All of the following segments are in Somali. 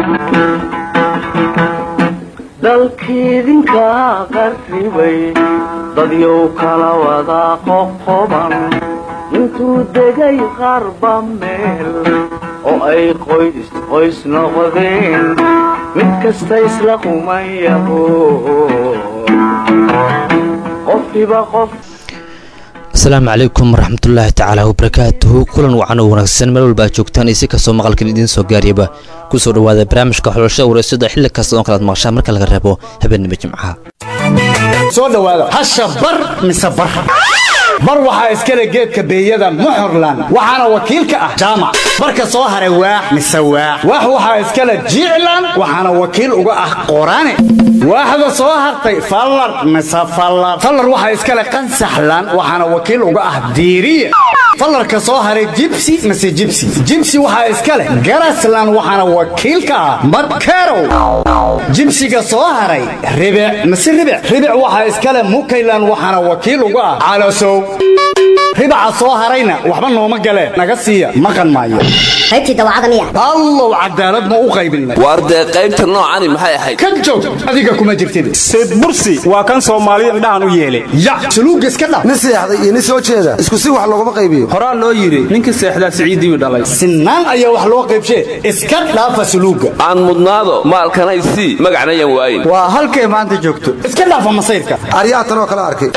dalkiidinka qarribay dadyow kala wada qoqoban intuu degay qarba meel oo ay qoys qoys noqdeen mid kasta isla qumayaho qofkiba qof asalaamu calaykum waraxmatullaahi tacaala wabarakaatuhu kulan wacan oo wanaagsan meel walba aad joogtaan iyo si kastoo maqalkan idiin soo gaariyaba ku soo dhowaada barnaamijka xulashada wareysada xilli kasta oon kalaad maqashaan marka laga reebo habeenimo jimcaha soo dhowaada hasha bar mise bar bar waxaa iskale geedka beeyada muxurlan waxaana wakiil ka ah jaamac barka soo haray waax mise waax waax waxaa iskale jiclan waxaana wakiil uga ah qorane waaxda soo hartay fallar mise fallar fallar waxaa iskale qansaxlan waxaana wakiil uga ah diiriye fallarka soo haray jibsi mise jibsi jibsi waxaa iska leh garaslan waxaana wakiil ka ah madkerow jibsiga soo haray ribic mise ribic ribic waxaa iska leh mukaylan waxaana wakiil uga ah calasow ribaca soo harayna waxba nooma galeen naga siiya maqan maayo qaybtii dawacada miya allow cadaalad ma u qaybinay waar dee qaybta noocani maxay ahayd ka joog adiga kuma jirtid sayd bursi waa kan soomaaliya indhahan u yeelay ya suluuga iska dhab nin seexday iyo nin soo jeeda isku si wax looguma qaybiyo horaa loo yidhi ninka seexdaa siciidiiu dhalay sinaan ayaa wax loo qaybshee iska dhaafa suluuga aan mudnaado maalkanay sii magacnayan waayin waa halkay maanta joogto iska dhaafa masayrka aryaha tanoo kala arkay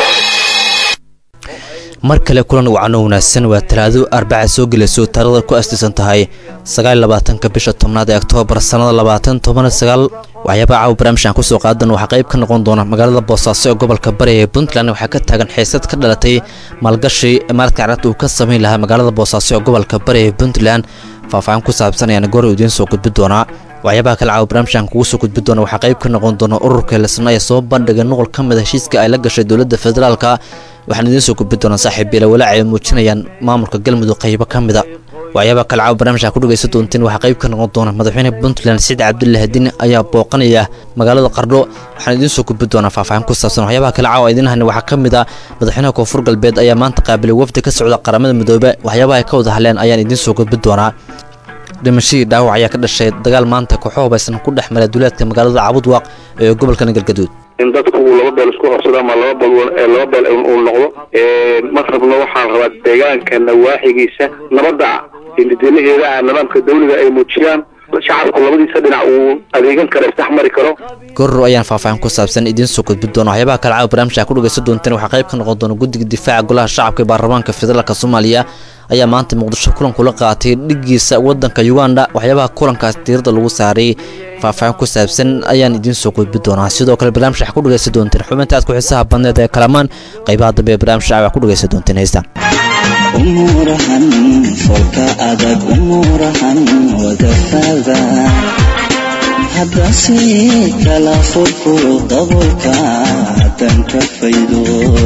mar kale kulan wacan oo wanaagsan waa talaado arbaca soo gelayso taarikhda ku astiisan tahay sagaalabaatanka bisha tobnaad ee oktoobar sannada labaatan toban sagaal waxyaabaa caawa barnaamijkan kusoo qaadan waxaa qayb ka noqon doona magaalada boosaaso ee gobolka bari ee puntland waxaa ka taagan xiisad ka dhalatay maalgashi maaradka carabta uu ka samayn lahaa magaalada boosaaso ee gobolka bari ee puntland faahfaahin ku saabsan ayaan goor idiin soo gudbi doonaa waxyaabaha kale caawa barnaamijkan kugu soo gudbi doona waxaa qayb ka noqon doona ururka lesna ee soo bandhigay nuqol ka mid a heshiiska ay la gashay dowladda federaalka waxaan idiin soo gudbi doonaa saaxiib beela walaac ay muujinayaan maamulka galmudug qaybo ka mida waxyaabaha kale caawa barnaamijka ku dhegaysan doonteen waxaa qayb ka noqon doona madaxweyne puntland saciid cabdullahi diin ayaa booqanaya magaalada qardho waxaan idiin soo gudbi doonaa faahfaahin ku saabsan waxyaabaha kale caawa idiin hayna waxaa ka mid ah madaxweynaha koonfur galbeed ayaa maanta qaabilay wafdi ka socda qaramada midoobe waxyaabaha ay ka wada hadleen ayaan idiin soo gudbi doonaa dhimashadii dhaawac ayaa ka dhashay dagaal maanta kooxo hubaysan ku dhex maray duleedka magaalada cabudwaaq ee gobolka galgaduud in dadku uu laba beel isku horsado ama laba beel laba beel uu noqdo ma rabno waxaa la rabaa deegaanka nawaaxigiisa nabadda indidinaheedaha nidaamka dawliga ay muujiyaan shacabku labadiisa dhinac uu adeegan karo isdhexmari karo goror ayaan faahfaahin ku saabsan idiin soo gudbi doona waxyaabaha kale caawa barnaamijka ku dhegaysan doonteen waxaa qayb ka noqon doona guddiga difaaca golaha shacabka ee baarlamaanka federaalka soomaaliya ayaa maanta muqdisho kulan kula qaatay dhigiisa waddanka uganda waxyaabaha kulankaas diirada lagu saaray faahfaahin ku saabsan ayaan idiin soo gudbi doonaa sidoo kale barnaamij waxaa ku dhegaysan doonteen xubinta aad ku xiisaha badneed ee kalamaan qaybaha dambe ee barnaamij shacab wax ku dhegaysan doonteen heystaan umurahan folka adag umurahan wadafada haddase kala furku dabolka hadan ka faydo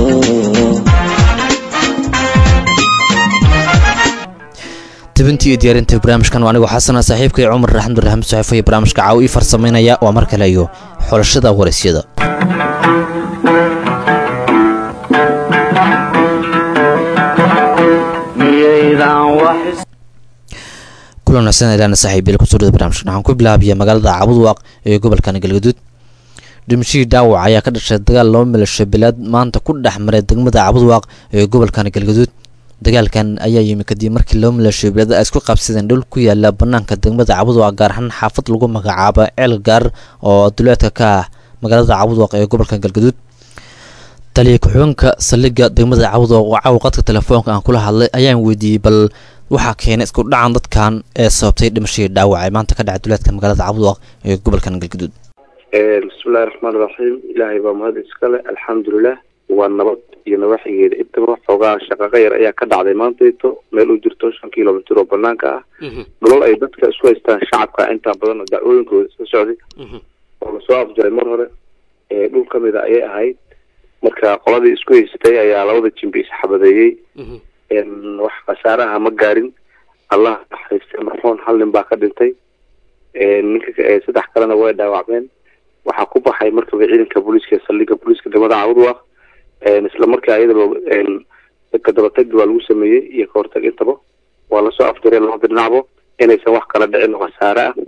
tibintii iyo diyaarinta barnaamijkan waa anigoo xasana saaxiibkay cumar raxmud raxmud saxiifo iyo barnaamijka caaw ii farsamaynaya waa mar kale iyo xulashada waraysyada kulan wanaagsan ilaana saaxiibyal kusoo dhada barnamijkan waxaan ku bilaabiya magaalada cabudwaaq ee gobolkan galgaduud dhimashadii dhaawac ayaa ka dhashay dagaal laba milasho bilaad maanta ku dhex maray degmada cabudwaaq ee gobolkan galgaduud dagaalkan ayaa yimi kadib markii laba milasho bilaad ay isku qabsadeen dhul ku yaala banaanka degmada cabudwaaq gaar ahaan xaafad lagu magacaabo ceel gaar oo duleedka ka ah magaalada cabudwaaq ee gobolka galgaduud taliya ku-xigeenka saldhigga degmada cabudwaaq oo caawa qadka telefoonka aan kula hadlay ayaan weydiiyey bal waxaa keenay isku dhacan dadkan ee sababtay dhimashadii dhaawac ee maanta ka dhacay duleedka magaalada cabudwaaq ee gobolkan galgaduud bismillahi raxmaan raxiim ilaahay baa mahad iskale alxamdulilah waa nabad iyo nawaaxigeeda intaba xoogaa shaqaqa yar ayaa ka dhacday maantayto meel u jirto shan kilomitr oo banaanka ah dhulal ay dadka isku haystaan shacabka intaa badan oo dacwooyinkooda iska socday oo lasoo afjaray mar hore dhul ka mida ayay ahayd marka qoladii isku haysatay ayaa labada jimbi isxabadeeyey wax khasaaraha ma gaarin allah naxariistay marxuun hal nin baa ka dhintay ninka saddex kalena way dhaawacmeen waxaa ku baxay markaba ciidanka booliiska saldhigga booliiska degmada cabudwaaq isla markii ayadaba kadabatagi waa lagu sameeyey iyo kahortag intaba waa lasoo afjaray labada dhinacbo inaysan wax kala dhicin oo khasaare ah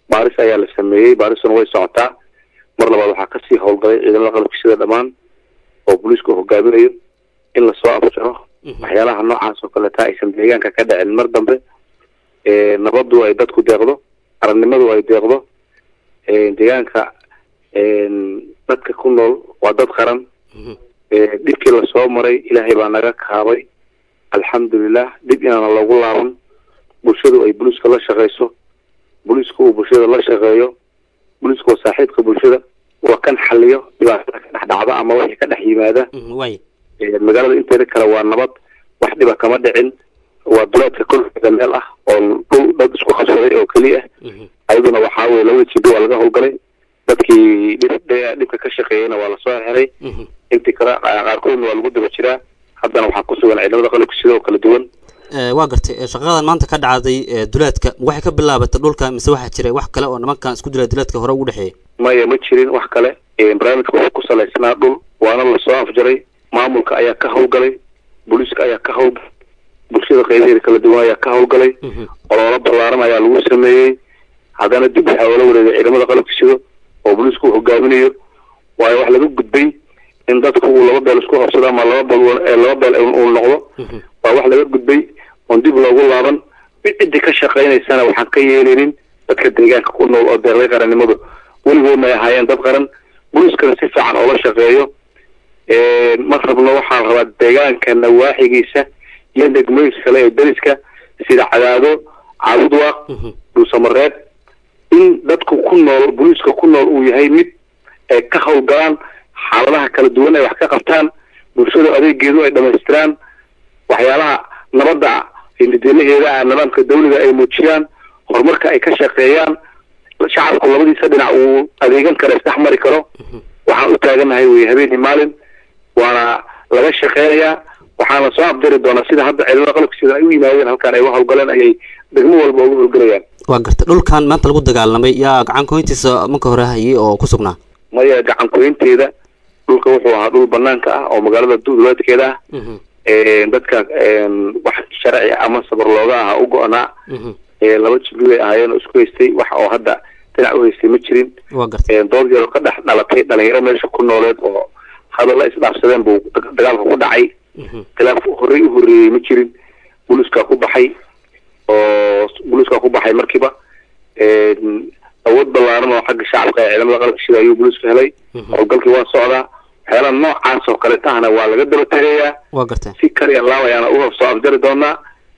baaris ayaa la sameeyey baarisuna way socotaa mar labaad waxaa kasii howlgalay ciidamada qalabka sida dhammaan oo booliisku hogaaminayo in lasoo abjaro waxyaalaha noocaas oo kaleeta aysan deegaanka ka dhicin mar dambe ee, nabadu ay dadku deeqdo arannimadu ay deeqdo ee, deegaanka een, dadka ku nool waa dad qaran ee, dhibkii lasoo maray ilaahay baa naga kaabay alxamdulilah dib inaana loogu laaban bulshadu ay booliiska la shaqeyso booliisku uu bulshada la shaqeeyo booliisku waa saaxiibka bulshada waa kan xaliyo dhibaatada ka dhex dhacda ama wixii ka dhex yimaada waay Ee, magaalada inteeda kale waa nabad wax dhiba kama dhicin waa duleedka kolkeeda meel ah oo dhul dad isku qabsaday oo keliya ayaduna waxaa weye labada jibi waa laga howlgalay dadkii dhib- dhe- dhibka ka shaqeeyeyna waa lasoo xiray intii kale qa- qaarkoodna waa lagu daba jiraa haddana waxaa ku sugan ciidamada qalabka sidoo kala duwan Eh, waa gartay eh, shaqadan maanta ka dhacday eh, duleedka waxay ka bilaabatay dhulka mise waxaa jiray wax kale oo nimankan isku dilay duleedka hore ugu dhexeeyay maya ma jirin wax kale Ee, barnaamijka wuxuu ku salaysnaa dhul waana lasoo afjaray maamulka ayaa ka howlgalay booliiska ayaa ka howlgalay bulshada qaybaheeda kala duwan ayaa ka howlgalay oloola ballaaran ayaa lagu sameeyey haddana dib waxaa oola wareegay ciidamada qalabka sido oo booliisku uu hogaaminayo waayo wax laga gudbay in dadku uu laba beel isku qabsado ama laba beel ee laba beel uu uu noqdo waa wax laga gudbay oon dib loogu laaban ciddii ka shaqaynaysana waxaan ka yeelinin dadka deegaanka ku nool oo deeqday qarannimadu weligoodna ay ahaayeen dad qaran booliiskana si fiican oola shaqeeyo Ee, ma rabno waxaan rabaa deegaanka nawaaxigiisa iyo degmooyinka kale ee deriska sida cadaado caabudwaaq dhuusamareed in dadku ku nool booliiska ku nool uu yahay mid ay ka howlgalaan xaaladaha kala duwan ay wax ka qabtaan bulshada adeegeedu ay dhamaystiraan waxyaalaha nabadda hindidelaheeda ah nidaamka dawliga ay muujiyaan horumarka ay ka shaqeeyaan shacabku labadiisa dhinac uu adeegan karo isdhex mari karo waxaan u taaganahay wey habeenii maalin waana laga shaqeynayaa waxaana soo abdiri doonaa sida hadda ciidamada qalabka sida ay u yimaadeen halkaan ay u howlgaleen ayay degmo walba uga howlgelayaan waa gartay dhulkan maanta lagu dagaalamay yaa gacan koyntiisa marka hore hayay oo ku sugnaa maya gacan koynteeda dhulka wuxuu ahaa dhul banaanka ah oo magaalada duleedkeeda ah Ee, dadka een, wax sharci ama sabar looga aha u go-naa ee, laba jibli bay ahaayeen oo isku haystay wax oo hadda dhinac u haystay ma jirin waa gartay Ee, dood yar oo ka dhex dhalatay dhalinyaro meesha ku nooleed oo hadalla isdhaafsadeen buu dag- dagaalka ku dhacay khilaaf horey u horreeyey ma jirin booliiskaa ku baxay oo booliiskaa ku baxay markiiba Een, awood ballaaran oo xagga shacabka ee ciidamada qalabka sida ayuu booliisku helay howlgalkii waa socdaa waxyaalaha noocaas oo kale tahna waa laga daba tegayaa waa gartay si kaliya laab ayaana u soo afjari doonaa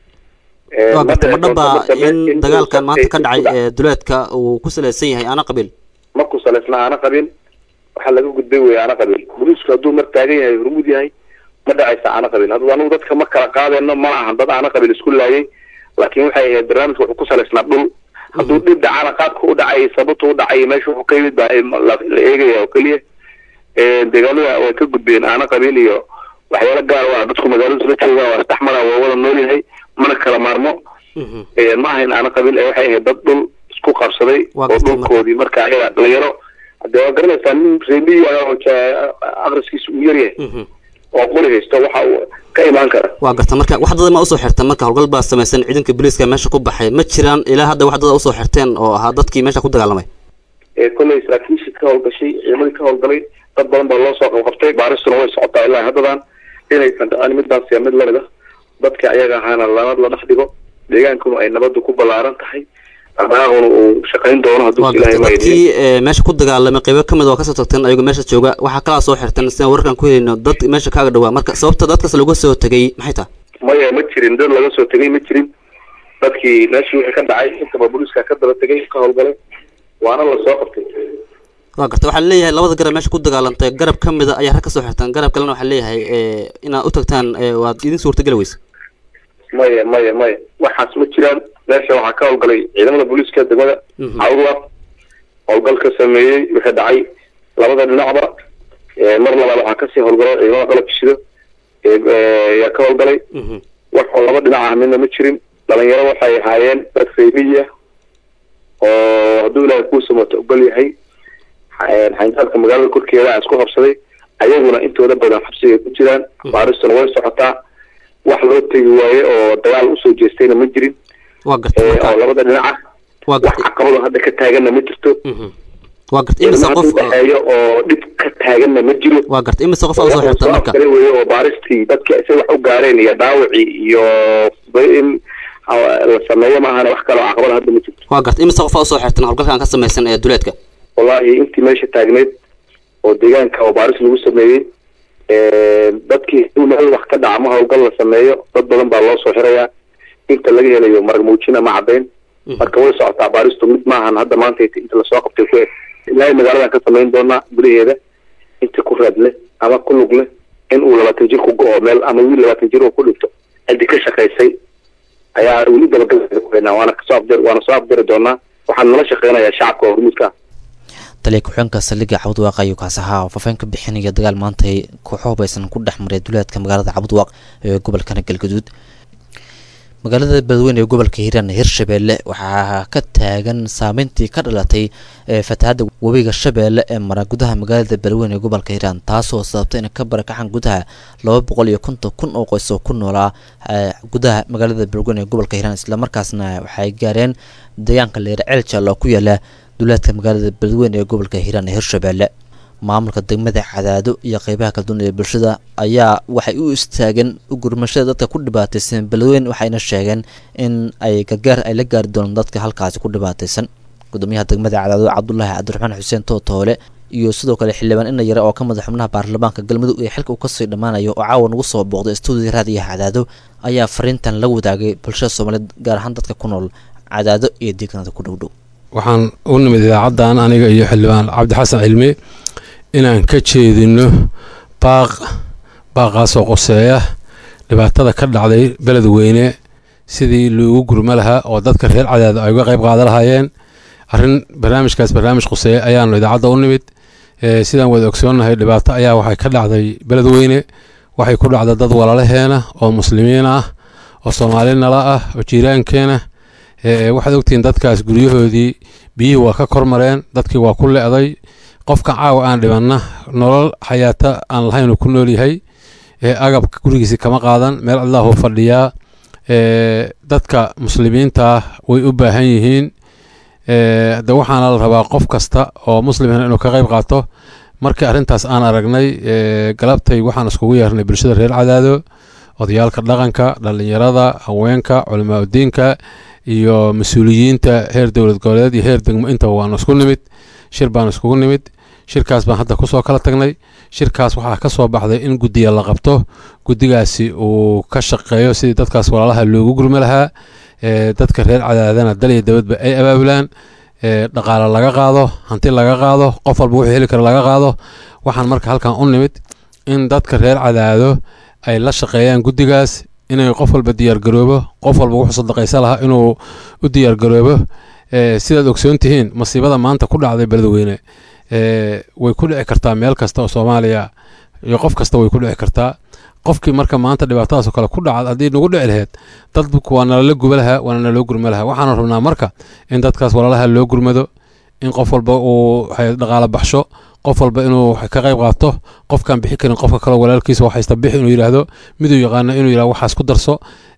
Ee, waa ma gartay ma dhici doonto dhaba mar dambe in in dagaalkan uu maanta ka dhacay ku dhac- ee duleedka uu ku salaysan yahay ana qabiil ma ku salaysna aana qabin waxaa laga gudbay wey aana qabin booliisku hadduu mar taagan yahay hormud yahay ma dhacaysa aana qabin hadda anigu dadka ma kala qaadayno ma ahan dad aana qabin isku laayay laakiin waxay ahayd barnaamijka wuxuu ku salaysnaa dhul hadduu dhib dhacana qaadka u dhacay sababta u dhacay meesha wuxuu ka yimid baa la la eegaya oo keliya Ee, deegaanada way ka gudbeen aana qabin iyo waxyaalo gaar u ah dadku magaalada isla joogaan waa isdhexmara waa wada nool yahay mana kala maarmo Ee, ma ahayn aana qabiil ee waxay ahayd dad dhul isku qabsaday Waa oo gartay marka. dhulkoodii marka ayaga dhalinyaro hadee waa garanaysaa nin reebiyi ah oo ja- aqriskiisa uu yaryahay oo qori haysto waxa uu ka imaan kara waa gartay marka wax dada ma usoo xirteen marka howlgal baa samaysan ciidanka booliiska meesha ku baxay ma jiraan ilaa hadda wax dada usoo xirteen oo ahaa dadkii meesha ku dagaalamay ee kolley saraakiishii ka howlgashay ciidamadii ka howlgalay dad badan baa loo soo qabqabtay baaristuna way socotaa ilaa haddadan inaysan dhacin midaas iyo mid lamid ah dadka ayaga ahaana lanad la dhex dhigo deegaankuna ay nabadu ku ballaaran tahay dhaqdhaqaaquna uu shaqayn doono hadduu waa ilaahay gartay ma dadkii ee, meesha ku dagaalamay qaybo ka mid waa kasoo tagteen ayagoo meesha jooga waxaa kalaa soo xirteen sidaan wararkan ku helayno dad meesha kaaga dhawaa marka sababta dadkaas laga soo tegay maxay tahay maya ma jirin dad laga soo tegay ma jirin dadkii meeshii wixii ka dhacay intaba booliiska ka daba tegay ka howlgalay waana la soo qabtay waa gartay waxaa leeyahay labada garab meesha ku dagaalantay garab ka mida ayaa rag kasoo xirteen garab kalena waxaa leeyahay ee, inaad u tagtaan ee, waad idin suurtageli weyse maya maya maya waxaas ma jiraan meesha waxaa ka howlgalay ciidamada booliiska degmada cawdwa howlgal ka sameeyey wixii dhacay labada dhinacba Ee, mar labaad waxaa kasii howlgalay ciidamada qalabka shido ee, ee, ayaa ka howlgalay wax oo laba dhinac ah midna ma jirin dhalinyaro waxay ahaayeen dad reebiya oo hadduu ilaahay kuu samato ogol yahay xa- xayndaabka magaalada korkeeda a isku qabsaday ayaguna intooda badan xabsiga ku jiraan baaristuna way socotaa wax loo tegi waaye oo dagaal usoo jeestayna ma jirin waa gartay ee, marka oo labada dhinac ah Waa wax caqabado hadda ka taaganna ma jirto waa garta imise ilma qof hadda udhexeeyo oo dhib ka taaganna ma jiro waa garta imise qof aa usoo xirta marka kale weeye oo baaristii dadka say wax u gaareen iyo dhaawacii iyo in ah, la sameeyo maahana wax kaloo caqabada hadda ma jirto waa garta imise qof aa usoo xirtan howlgalkan ka samaysan ee duleedka wallaahi intii meesha taagneyd oo deegaanka oo baaris lagu sameeyey dadkii haduu meel wax ka dhaca ma howlgal la sameeyo dad badan baa loo soo xirayaa inta laga helayo marag muujina ma caddayn marka way socotaa baaristu mid maahan hadda maanta inta lasoo qabtay ku eg ilaahay magaaladan ka samayn doonaa gudaheeda inta ku raad leh ama ku lug leh in uu labaatan jir ku go-o meel ama wiil labaatan jir uu ku dhinto ciddii ka shaqaysay ayaa weli dabagalkeena waana kasoo abdir waana soo abdiri doonaa waxaan nala shaqeynayaa shacabka oo hormuudka ah taliya ku-xigeenka saldhigga cabudwaaq ayuu kaas ahaa oo faafeen ka bixinaya dagaal maanta ay kooxo hubaysan ku dhex maray duleedka magaalada cabudwaaq ee gobolkana galgaduud magaalada beledweyne ee gobolka hiiraan hirshabeelle waxaa ka taagan saameyntii ka dhalatay ee fatahaadda webiga shabeelle ee mara gudaha magaalada beledweyne ee gobolka hiiraan taasoo sababtay in ka barakacaan gudaha laba boqol iyo konton kun oo qoys oo ku noolaa ee gudaha magaalada beledweyne ee gobolka hiiraan islamarkaasna waxay gaareen deegaanka leer ceel jaal oo ku yaala duleedka magaalada beledweyne ee gobolka hiiraan ee hirshabeelle maamulka degmada cadaado iyo qeybaha kala duwan ee bulshada ayaa waxay u istaageen gurmashada dadka ku dhibaataysan beledweyne waxayna sheegeen in ay gargaar ay la gaari doonaan dadka halkaasi ku dhibaataysan gudoomiyaha degmada cadaado cabdulaahi cabdiraxmaan xuseen tootoole iyo sidoo kale xildhibaan ina yare oo ka madax xubnaha baarlamaanka galmudug ee xilka uu kasii dhammaanayo oo caawa nagu soo booqday stuudiga raadiyaha cadaado ayaa fariintan la wadaagay bulshada soomaaliyeed gaar ahaan dadka ku nool cadaado iyo deegaanada ku dhowdhow waxaan u nimid idaacaddan aniga iyo xildhibaan cabdixasan cilmi inaan ka jeedino baaq baaqaasoo qoseeya dhibaatada ka dhacday beledweyne sidii loogu gurmo lahaa oo dadka reer cadaado ay uga qayb qaadan lahaayeen arrin barnaamijkaas barnaamij qoseeya ayaanu idaacadda u nimid ee sidaan wada ogsoonnahay dhibaato ayaa waxay ka dhacday beledweyne waxay ku dhacday dad walaalaheena oo muslimiin ah oo soomaali nala ah oo jiiraankeena ee waxaad ogtihiin dadkaas guryahoodii biyihii waa ka kormareen dadkii waa ku le'day qofka caawa aan dhibanna nolol xayaata aan lahayn uu ku nool yahay ee agabka gurigiisi kama qaadan meel cidlaahuu fadhiyaa ee dadka muslimiinta ah way u baahan yihiin ee de waxaana la rabaa qof kasta oo muslimina inuu ka qayb qaato markii arrintaas aan aragnay ee galabtay waxaan iskugu yeernay bulshada reer cadaado odayaalka dhaqanka dhallinyarada haweenka culamaa udiinka iyo mas-uuliyiinta heer dowlad goboleed iyo heer degmo intaba waanu isku nimid shir baan iskugu nimid shirkaas baan hadda kusoo kala tagnay shirkaas waxaa ka soo baxday in guddiya la qabto guddigaasi uu ka shaqeeyo sidii dadkaas walaalaha loogu gurmi lahaa ee dadka reer cadaadana dal iyo dabadba ay abaabulaan ee dhaqaale laga qaado hanti laga qaado qof walba wuxuu heli kara laga qaado waxaan marka halkan u nimid in dadka reer cadaado ay la shaqeeyaan guddigaas inay qof walba diyaargaroobo qof walba wuxuu sadaqaysa lahaa inuu u diyaargaroobo ee sidaad ogsoon tihiin masiibada maanta ku dhacday beledweyne ee way ku dhici kartaa meel kasta oo soomaaliya iyo qof kasta way ku dhici kartaa qofkii marka maanta dhibaatadaasoo kale ku dhacad haddii nagu dhici laheyd dadku waa nalala guba lahaa waana naloo gurma lahaa waxaanu rabnaa marka in dadkaas walaalaha loo gurmado in qof walba uu dhaqaalo baxsho qof walba inuu ka qayb qaato qofkaan bixi karin qofka kaleo walaalkiisa wax haysta bixi inuu yidhaahdo miduu yaqaano inuu yidhahdo waxaas ku darso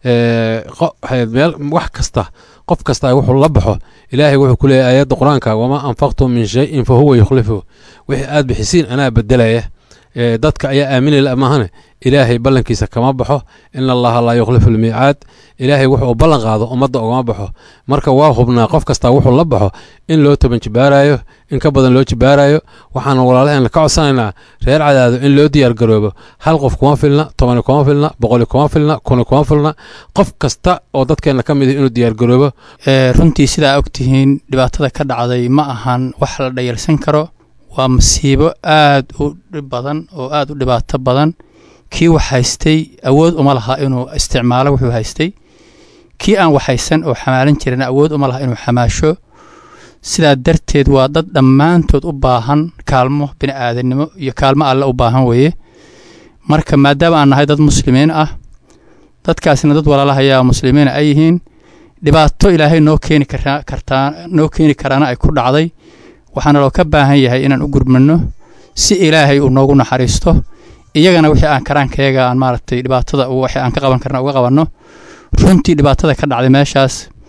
meel wax kasta qof kasta wuxuu la baxo ilaahay wuxuu ku leeyahy aayadda qur-aanka wamaa anfaqtum min shay-in fa huwa yukhlifu wixii aad bixisiin anaa bedelaya dadka ayaa aaminayla maahane ilaahay ballankiisa kama baxo in allaha laa yukhlifu lmiicaad ilaahay wuxuu ballan qaado ummadda ugama baxo marka waa hubnaa qof kasta wuxuu la baxo in loo toban jibaarayo in ka badan loo jibaarayo waxaanu walaalaheena ka codsanaynaa reer cadaado in loo diyaargaroobo hal qof kuma filna tobani kuma filna boqoli kuma filna kuni kuma filna qof kasta oo dadkeenna ka mid inuu diyaargaroobo runtii sidaa ogtihiin dhibaatada ka dhacday ma ahan wax la dhayalsan karo waa masiibo aad u dhib badan oo aad u dhibaato badan kii wax haystay awood uma laha inuu isticmaalo wuxuu haystay kii aan waxhaysan oo xamaalan jirin awood uma laha inuu xamaasho sidaa darteed waa dad dhammaantood u baahan kaalmo bini aadannimo iyo kaalmo alle u baahan weeye marka maadaama aan nahay dad muslimiin ah dadkaasina dad walaalahayaa muslimiina ay yihiin dhibaato ilaahay noo keeni kartaa noo keeni karaana ay ku dhacday waxaana loo ka baahan yahay inaan u gurmano si ilaahay uu noogu naxariisto iyagana wixii aan karaankayaga aan maaragtay dhibaatada wixii aan ka qaban karna uga qabanno runtii dhibaatada ka dhacday meeshaas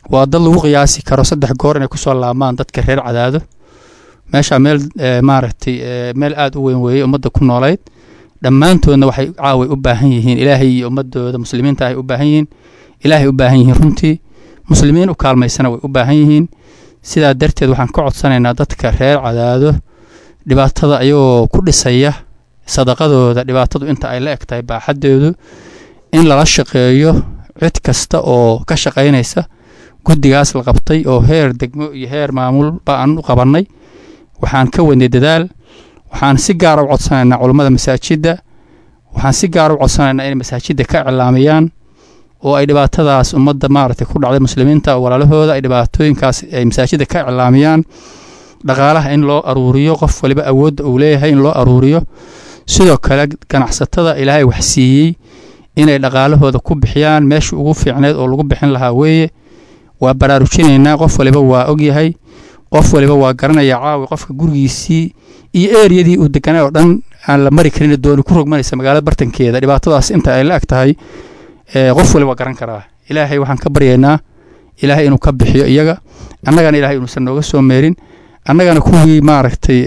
waa dad lagu qiyaasi karo saddex goor inay kusoo laabmaan dadka reer cadaado meesha meel maaragtay meel aada u weyn weeyey ummadda ku noolayd dhammaantoodna waxay caaway u baahan yihiin ilaahay iyo ummadooda muslimiinta ay u baahan yihiin ilaahay u baahan yihiin runtii muslimiin u kaalmaysana way u baahan yihiin sidaa darteed waxaan ka codsanaynaa dadka reer cadaado dhibaatada ayagoo ku dhisaya sadaqadooda dhibaatadu inta ay la eg tahay baaxadeedu in lala shaqeeyo cid kasta oo ka shaqaynaysa guddigaas la qabtay oo heer degmo iyo heer maamul ba aan u qabannay waxaan ka wadnay dadaal waxaan si gaara u codsanaynaa culummada masaajidda waxaan si gaara u codsanaynaa inay masaajidda ka iclaamayaan oo ay dhibaatadaas ummadda maaragtay ku dhacday muslimiinta walaalahooda ay dhibaatooyinkaas ay masaajidda ka iclaamiyaan dhaqaalaha in loo aruuriyo qof waliba awoodda uu leeyahay in loo aruuriyo sidoo kale ganacsatada ilaahay wax siiyey inay dhaqaalahooda ku bixiyaan meesha ugu fiicneed oo lagu bixin lahaa weeye waa baraarujinaynaa qof waliba waa ogyahay qof waliba waa garanaya caawi qofka gurigiisii iyo eriyadii uu deganay oo dhan aan la mari karin dooni ku rogmanaysa magaalada bartankeeda dhibaatadaas inta ay la eg tahay qof waliba waa garan karaa ilaahay waxaan ka baryaynaa ilaahay inuu ka bixiyo iyaga annagana ilaahay inuusan nooga soo meerin annagana kuwii maaragtay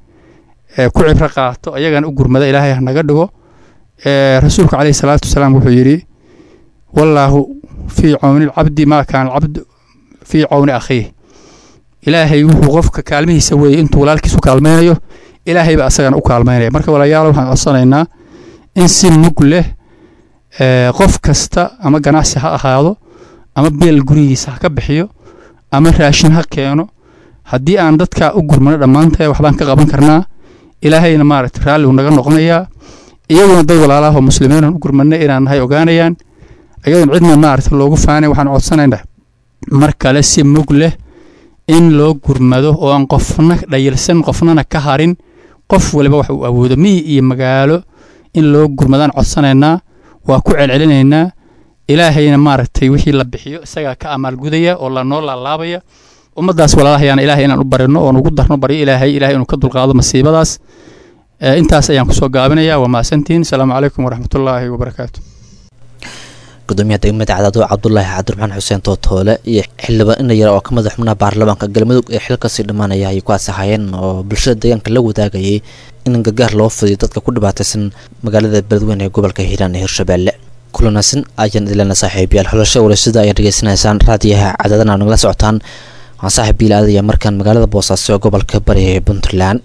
ku cibro qaato ayagana u gurmada ilaahay ha naga dhigo rasuulku caleyhi salaatu wasalaam wuxuu yidhi wallaahu fii cawni lcabdi maa kaana alcabdu fii cawni akhiih ilaahay wuxuu qofka kaalmihiisa weeye intuu walaalkiis u kaalmaynayo ilaahayba asagana u kaalmaynaya marka walaalayaal waxaan codsanaynaa in si mug leh qof kasta ama ganacsi ha ahaado ama beel gurigiisa ha ka bixiyo ama raashin ha keeno haddii aan dadka u gurmano dhammaantay waxbaan ka qaban karnaa ilaahayna maaragtay raalli uu naga noqonayaa iyaguna dad walaalaahoo muslimiinan u gurmanay inaan nahay ogaanayaan ayadoon cidna maaragtay loogu faanay waxaan codsanaynaa mar kale si mug leh in loo gurmado oo aan qofna dhayilsan qofnana ka harin qof waliba wax uu awoodo miyi iyo magaalo in loo gurmadaan codsanaynaa waa ku celcelinaynaa ilaahayna maaragtay wixii la bixiyo isagaa ka amaalgudaya oo lanoo laalaabaya ummaddaas walaalahayaana ilaahay inaan u barino oon ugu darno baryo ilaahay ilahay inuu ka dulqaado masiibadaas intaas ayaan kusoo gaabinaya waa mahadsantihiin asalaamu calaykum waraxmatullaahi wabarakaatu gudoomiyaha degmada cadaado cabdulaahi cabdiraxmaan xuseen tootoole iyo xildhibaan ina yara oo ka madax xubnaha baarlamaanka galmudug ee xilkasii dhammaanaya ayay ku asaxayeen oo bulshada deegaanka la wadaagayay in gargaar loo fidiyo dadka ku dhibaataysan magaalada beledweyne ee gobolka hiiraan ee hirshabeelle kulanaasin ayaan idilana saaxiibayaal xulasho warasida ayaad dhegeysanaysaan raadiyaha cadaadana nagala socotaan waan saaxiib biil aadaya markaan magaalada boosaaso ee gobolka bari ee puntland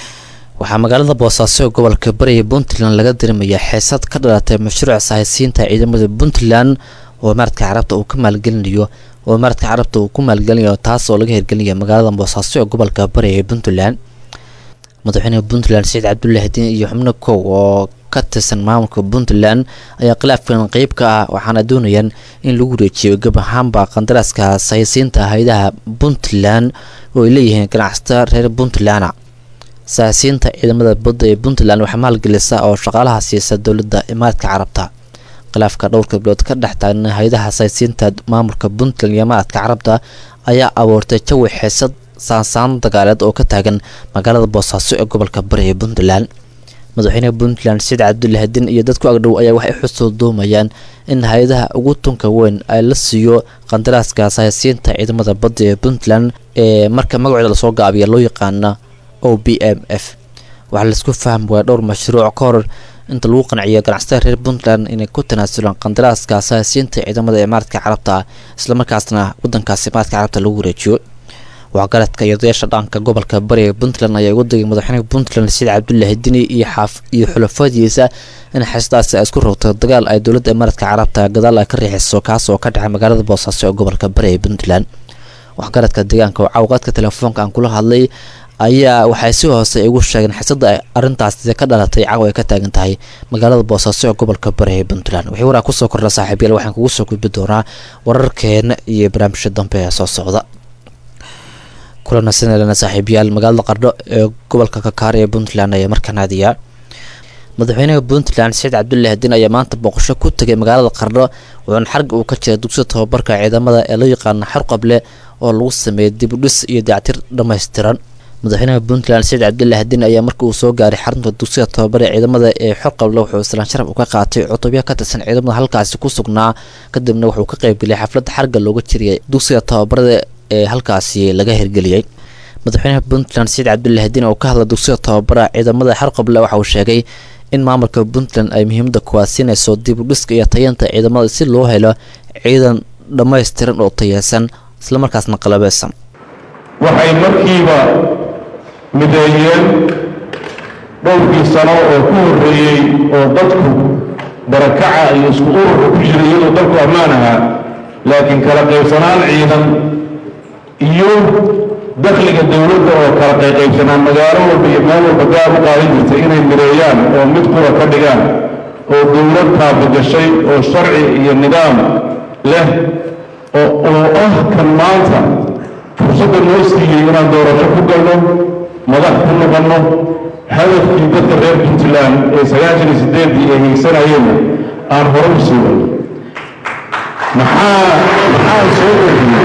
waxaa magaalada boosaaso ee gobolka bari ee puntland laga dareemayaa xeesad ka dhalatay mashruuc sahaysiinta ciidamada puntland oo maaradka carabta uu ka maalgelinayo oo maaradka carabta uu ku maalgelinayo taas oo laga hirgelinaya magaalada boosaaso ee gobolka bari ee puntland madaxweynaha puntland saciid cabdullaahi diin iyo xubno kow oo ka tirsan maamulka puntland ayaa khilaafkan qeyb ka ah waxaana doonayaan in lagu wareejiyo gab ahaanba qandaraaska sahaysiinta hay-adaha puntland oo ay leeyihiin ganacsatada reer puntland saasiinta ciidamada badda ee puntland waxaa maalgelisa oo shaqaalaha siisa dowladda imaaraadka carabta khilaafka dhowrka bilood ka dhex taagna hay-adaha saasiinta maamulka puntland iyo imaaraadka carabta ayaa abuurtay jawi xeesad saansaan dagaaleed oo ka taagan magaalada boosaaso ee gobolka bari ee puntland madaxweynaha puntland saciid cabdullaahi din iyo dadku agdhow ayaa waxay xusoo doomayaan in hay-adaha ugu tunka weyn ay la siiyo qandaraaska saasiinta ciidamada badda ee puntland ee marka magacooda lasoo gaabiya loo yaqaana o b m f waxaa laisku fahmi waaya dhowr mashruuc ka hor inta lagu qanciyo ganacsatada reer puntland inay ku tanaasulaan qandaraaska saasiinta ciidamada imaaraadka carabta ah islamarkaasna wadankaas imaaraadka carabta lagu wareejiyo waxgaradka iyo odayaasha dhaqanka gobolka bari ee puntland ayaa ugu degay madaxweynaha puntland saciid cabdullaahi dini iyo xaaf iyo xulafadiisa in xeesadaasi ay isku rogto dagaal ay dowladda imaaraadka carabta gadaal ay ka riixiso kaas oo ka dhacay magaalada boosaaso ee gobolka bari ee puntland waxgaradka deegaanka oo cawqaadka telefoonka aan kula hadlay ayaa waxay si hoose igu sheegeen xisada ay arrintaasi ka dhalatay caw ay ka taagan tahay magaalada boosaaso ee gobolka bari ee puntland wixii waraa kusoo kordha saaxiibayaal waxaan kugu soo gudbi doonaa wararkeena iyo barnaamijka dambe ee soo socda kulana sinalena saaxiibayaal magaalada qardho ee gobolka kakaar ee puntland ayaa markaan aadiyaa madaxweynaha puntland saciid cabdullaahi din ayaa maanta booqasho ku tegay magaalada qardho wuxuuna xarga uu ka jiray dugsiga tababarka ciidamada ee loo yaqaano xarqable oo lagu sameeyay dibudhis iyo dayactir dhammaystiran madaxweynaha puntland saciid cabdilla hadin ayaa markii uu soo gaaray xarunta dugsiga tababara ee ciidamada ee xorqable wuxuu islaan sharaf uga qaatay cutubyo ka tirsan ciidamada halkaasi ku sugnaa kadibna wuxuu ka qaybgeliyay xafladda xarga looga jiriyay dugsiga tababarada ee halkaasi laga hirgeliyey madaxweynaha puntland saciid cabdilla hadin oo ka hadla dugsiga tababara ciidamada xorqable waxa uu sheegay in maamulka puntland ay muhiimada kuwaad siinayso dib u dhiska iyo tayanta ciidamada si loo helo ciidan dhammaystiran oo tayeysan islamarkaasna qalabeysan waxay markiiba mideeyeen dhowrkii sano oo ku horreeyey oo dadku barakaca iyo isku ururka ku jiray iyadoo dalku ammaan ahaa laakiin kala qaybsanaan ciidan iyo dakhliga dowladda oo kala qayqaybsanaan magaalo walba iyo meel walba gaar u qaadan jirtay inay mideeyaan oo mid qura ka dhigaan oo dowlad taabagashay oo sharci iyo nidaam leh oo oo ah kan maanta fursadda noo siiyey inaan doorasho ku galno madax ku noqonno hadafkii dadka reer puntland ee sagaashan iyo sideedii ay higsanayeenna aan hore u sii wadno maxaa maxaa soo oriyey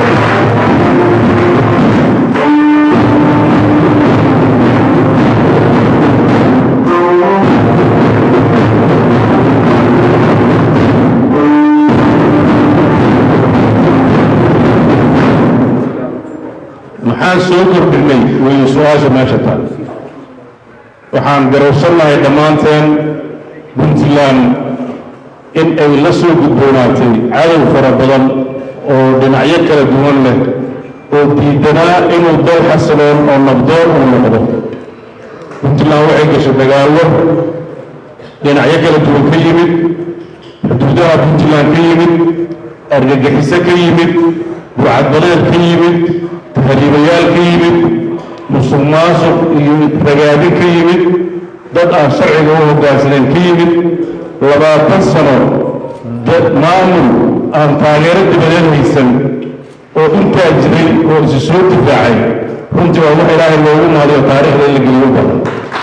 maxaan soo kordhinay weeye su-aasha meesha taal waxaan garowsannahay dhammaanteen puntland in ay la soo gudboonaatay cadow fara badan oo dhinacyo kala duwan leh oo diidanaa inuu dal xasiloon oo nabdoon uu noqdo puntland waxay gashay dagaallo dhinacyo kala duwan ka yimid xuduudaha puntland ka yimid argagixiso ka yimid burcadbadeed ka yimid tahriibayaal ka yimid musuq maasuq iyo ragaadin ka yimid dad aan sharciga u hoggaansaneen ka yimid labaatan sano maamul aan taageero dibadeed haysan oo intaa jiray oo isi soo difaacay runtii waa wax ilaahay loogu mahadiyo taariikhda in la geliyo badan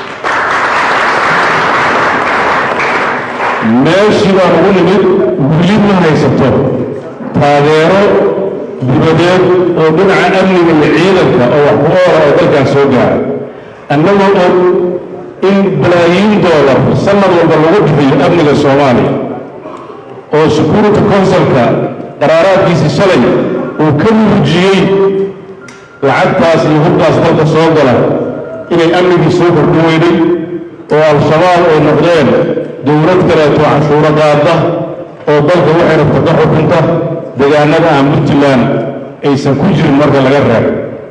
meeshii baan ugu nimid weli ma haysato taageero dibadeed oo dhinaca amniga iyo ciidanka oo wax ku oola oo dalkan soo gaara annagoo og in balaayiin doolar sanad walba lagu bixiyo amniga soomaaliya oo security consulka qaraaraadkiisii shalay uu ka muujiyey lacagtaas iyo hubkaas dalka soo gala inay amnigii soo kordhin weyday oo al-shabaab ay noqdeen dowlad kaleeto canshuuro qaada oo dalka waxay rabta ka xukunta deegaanada aan puntland aysan ku jirin marka laga reebo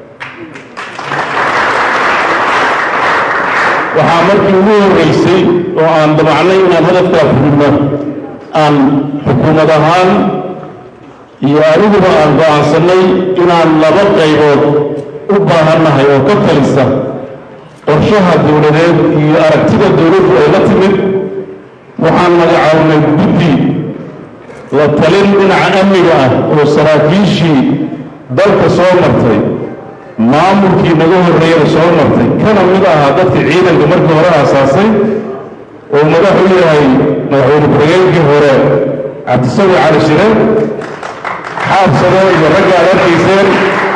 waxaa markii ugu horreysay oo aan damacnay inaan hadafkaa fulino aan xukuumad ahaan iyo aniguba aan go'aansannay inaan laba qaybood u baahannahay oo ka talisa qorshaha dowladeed iyo aragtida dowladdu ay la timid waxaan magacaabnay guddi la talin dhinaca amniga ah oo saraakiishii dalka soo martay maamulkii naga horreeyana soo martay kana mid ahaa dadkii ciidanka markii hore aasaasay oo madax u yahay madaxweyne ku-xigeenkii hore cabdisawi cali shire xaabsado iyo ragga aad arkayseen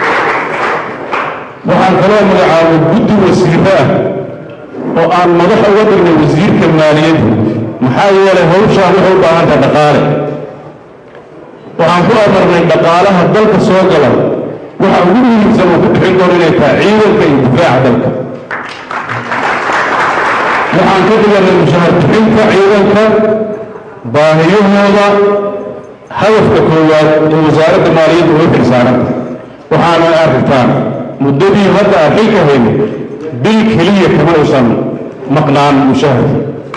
waxaan kaloo magacaabay guddi wasiirro ah oo aan madax uga dhignay wasiirka maaliyadda maxaa yeelay hawshaan waxay u baahan tahay dhaqaale waxaan ku amarnay dhaqaalaha dalka soo gala waxa ugu muhiimsan oo ku bixin doono inay tahay ciidanka iyo difaaca dalka waxaan ka dhiganay mushahar bixinta ciidanka baahiyahooda hadafka koowaad ee wasaaradda maaliyadda uga xilsaaranta waxaana aragtaan muddadii hadda aan xilka haynay bil keliya kama uusan maqnaan mushaharka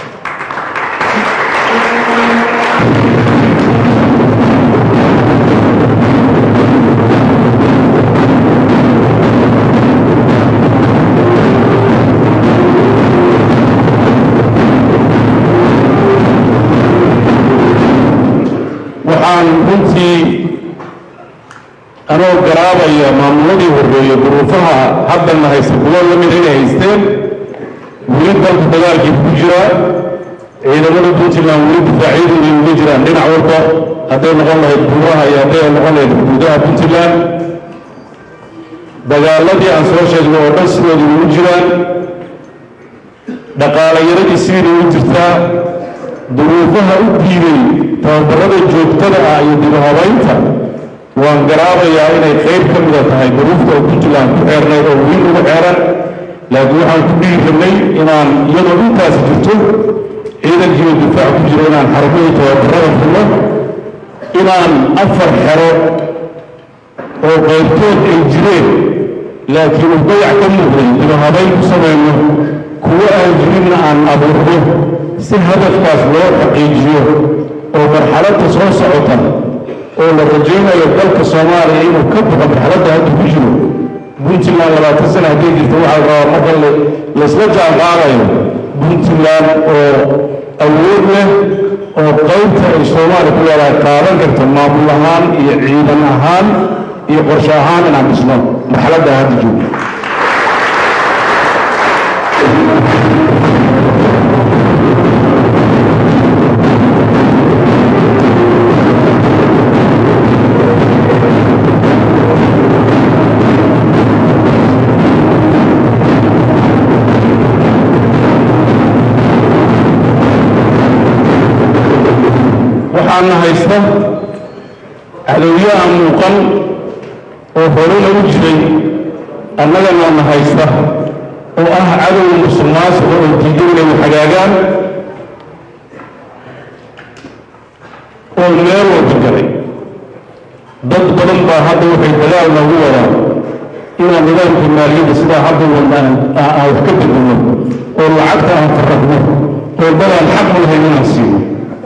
waxaan runtii anoo garaabaya maamuladii horreeye duruufaha haddanna haysta kuwo la mida inay haysteen weli dalka dagaalkii ku jiraa ciidamada puntland weli difaacyadooda uga jiraan dhinac walba hadday noqon lahayd buuraha iyo hadday noqon lahayd xuduudaha puntland dagaaladii aan soo sheegnay oo dhan sidooda ugu jiraan dhaqaalayaradii sidiina ugu jirtaa duruufaha u diiday tababarada joogtada ah iyo dibahabaynta waan garaabayaa inay qayb ka mida tahay duruufta oo puntland ku xeernayd oo wiil ugu xeeran laakiin waxaan ku dhiiri rabnay inaan iyadoo intaas jirto ciidankiiba difaac ku jira inaan xarumihii tababarada furno inaan afar xero oo qaybtood ay jireen laakiin uu dayac ka muuqday dibahabayn ku samayno kuwo aan jirinna aan abuurno si hadafkaas loo xaqiijiyo oo marxaladda soo socota oo la rajaynayo dalka soomaaliya inuu ka baxo marxaladda hadda ku jiro puntland labaatan sana hadday jirto waxaa la rabaa marka laysla jaanqaadayo puntland oo awood leh oo qaybta ay soomaaliya ku leedahay qaadan karto maamul ahaan iyo ciidan ahaan iyo qorshe ahaan inaan dhisno marxaladda hadda joogno waxaana haysta cadowyaha muuqan oo horena u jiray annagana na haysta oo ah cadow musulmaasika oo diidan inay waxagaagaan oo meel walba galay dad badan baa hadda waxay dagaal noogu wadaan inaan nidaamka maaliyadda sidaa hadda wadaan aan wax ka bedelno oo lacagta aan farraqno oo dadaan xaq u lahayn inaan siino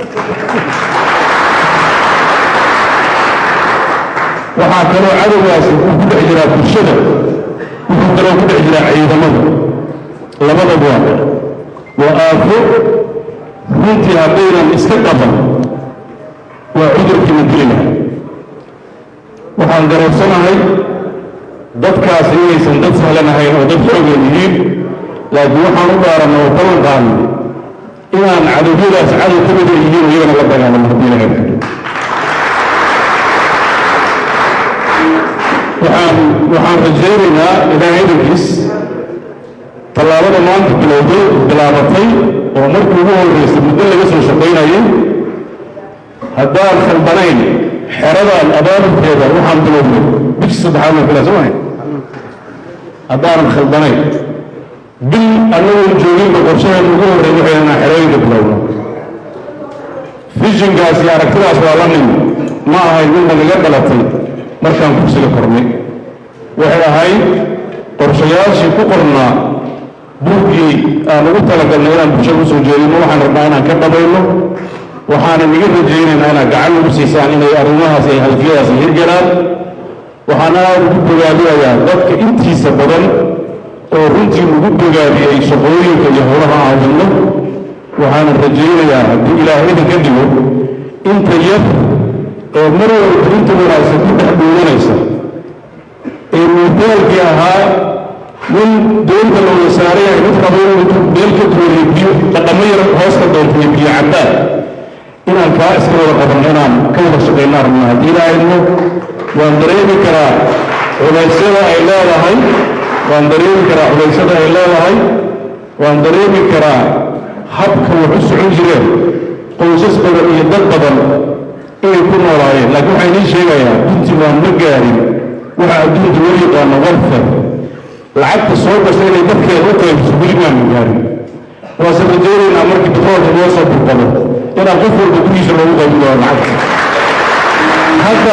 waxaa kaloo cadowgaasi uu ku dhex jiraa bulshada wuxuu kaloo ku dhex jiraa ciidamada labadaba waa waa aafo runtii haddaynan iska qaban waa cudurkiina dili lahay waxaan garabsanahay dadkaasi inaysan dad sahlan ahayn oo dad xoogan yihiin laakiin waxaan u dhaaranay oo ballan qaadnay inaan cadowyadaas cadow ka mida yihiin iyagana la dagaalamo haddii laga baxo waxaan waxaan rajaynaynaa ilaahay idankiis tallaabada maanta bilowday bilaabatay oo markii ugu horreysay muddo laga soo shaqaynayay haddaan khaldanayn xeradan abaabulkeeda waxaan bilownay bishii saddexaad waa kala soo haddaanan khaldanayn bil annagoon jooginba qorshahan ugu horreey waxay inaan xerooyinka bilowno fishinkaas iyo aragtidaas waa la nin ma ahayn midna naga dhalatay markaan kursiga kornay waxay ahayd qorshayaashii ku qornaa buuggii aan ugu talagalnay inaan bulshada usoo jeedino waxaan rabnaa inaan ka dhabayno waxaanan iga rajaynaynaa inaad gacan ugu siisaan inay arrimahaas iyo halfiyadaas hirgalaan waxaan aad ugu bogaadinayaa dadka intiisa badan oo runtii ugu bogaadiyey shaqooyinka iyo howlaha aan wadno waxaanan rajaynayaa haddii ilaahay idinka dhigo inta yar ee mar walba inta wanaagsan ku dhex dhuulanaysa ee miitaalkii ahaa nin doonta la wada saaran yahay mid rabo inuu meel ka duwaniyo biyo dhaqamo yar hoosta doontayo biyo cabbaan inaan kaa iska wada qabanno inaan ka wada shaqaynaa rabnaa haddii ilaahayno waan dareemi karaa culaysyada ay leedahay waan dareemi karaa culaysyada ay leedahay waan dareemi karaa habka wax u socon jireen qoysas badan iyo dad badan inay ku noolaayeen laakiin waxaa idiin sheegayaa puntland ma gaarin waxa adduunka loo yaqaano welfare lacagta soo gasha inay dadkeeda u qaybiso weli maanu gaarin waase rajaynaynaa markii batroolka loo soo burbado inaan qof walba gurigiisa loogu qaybin doono lacagta hadda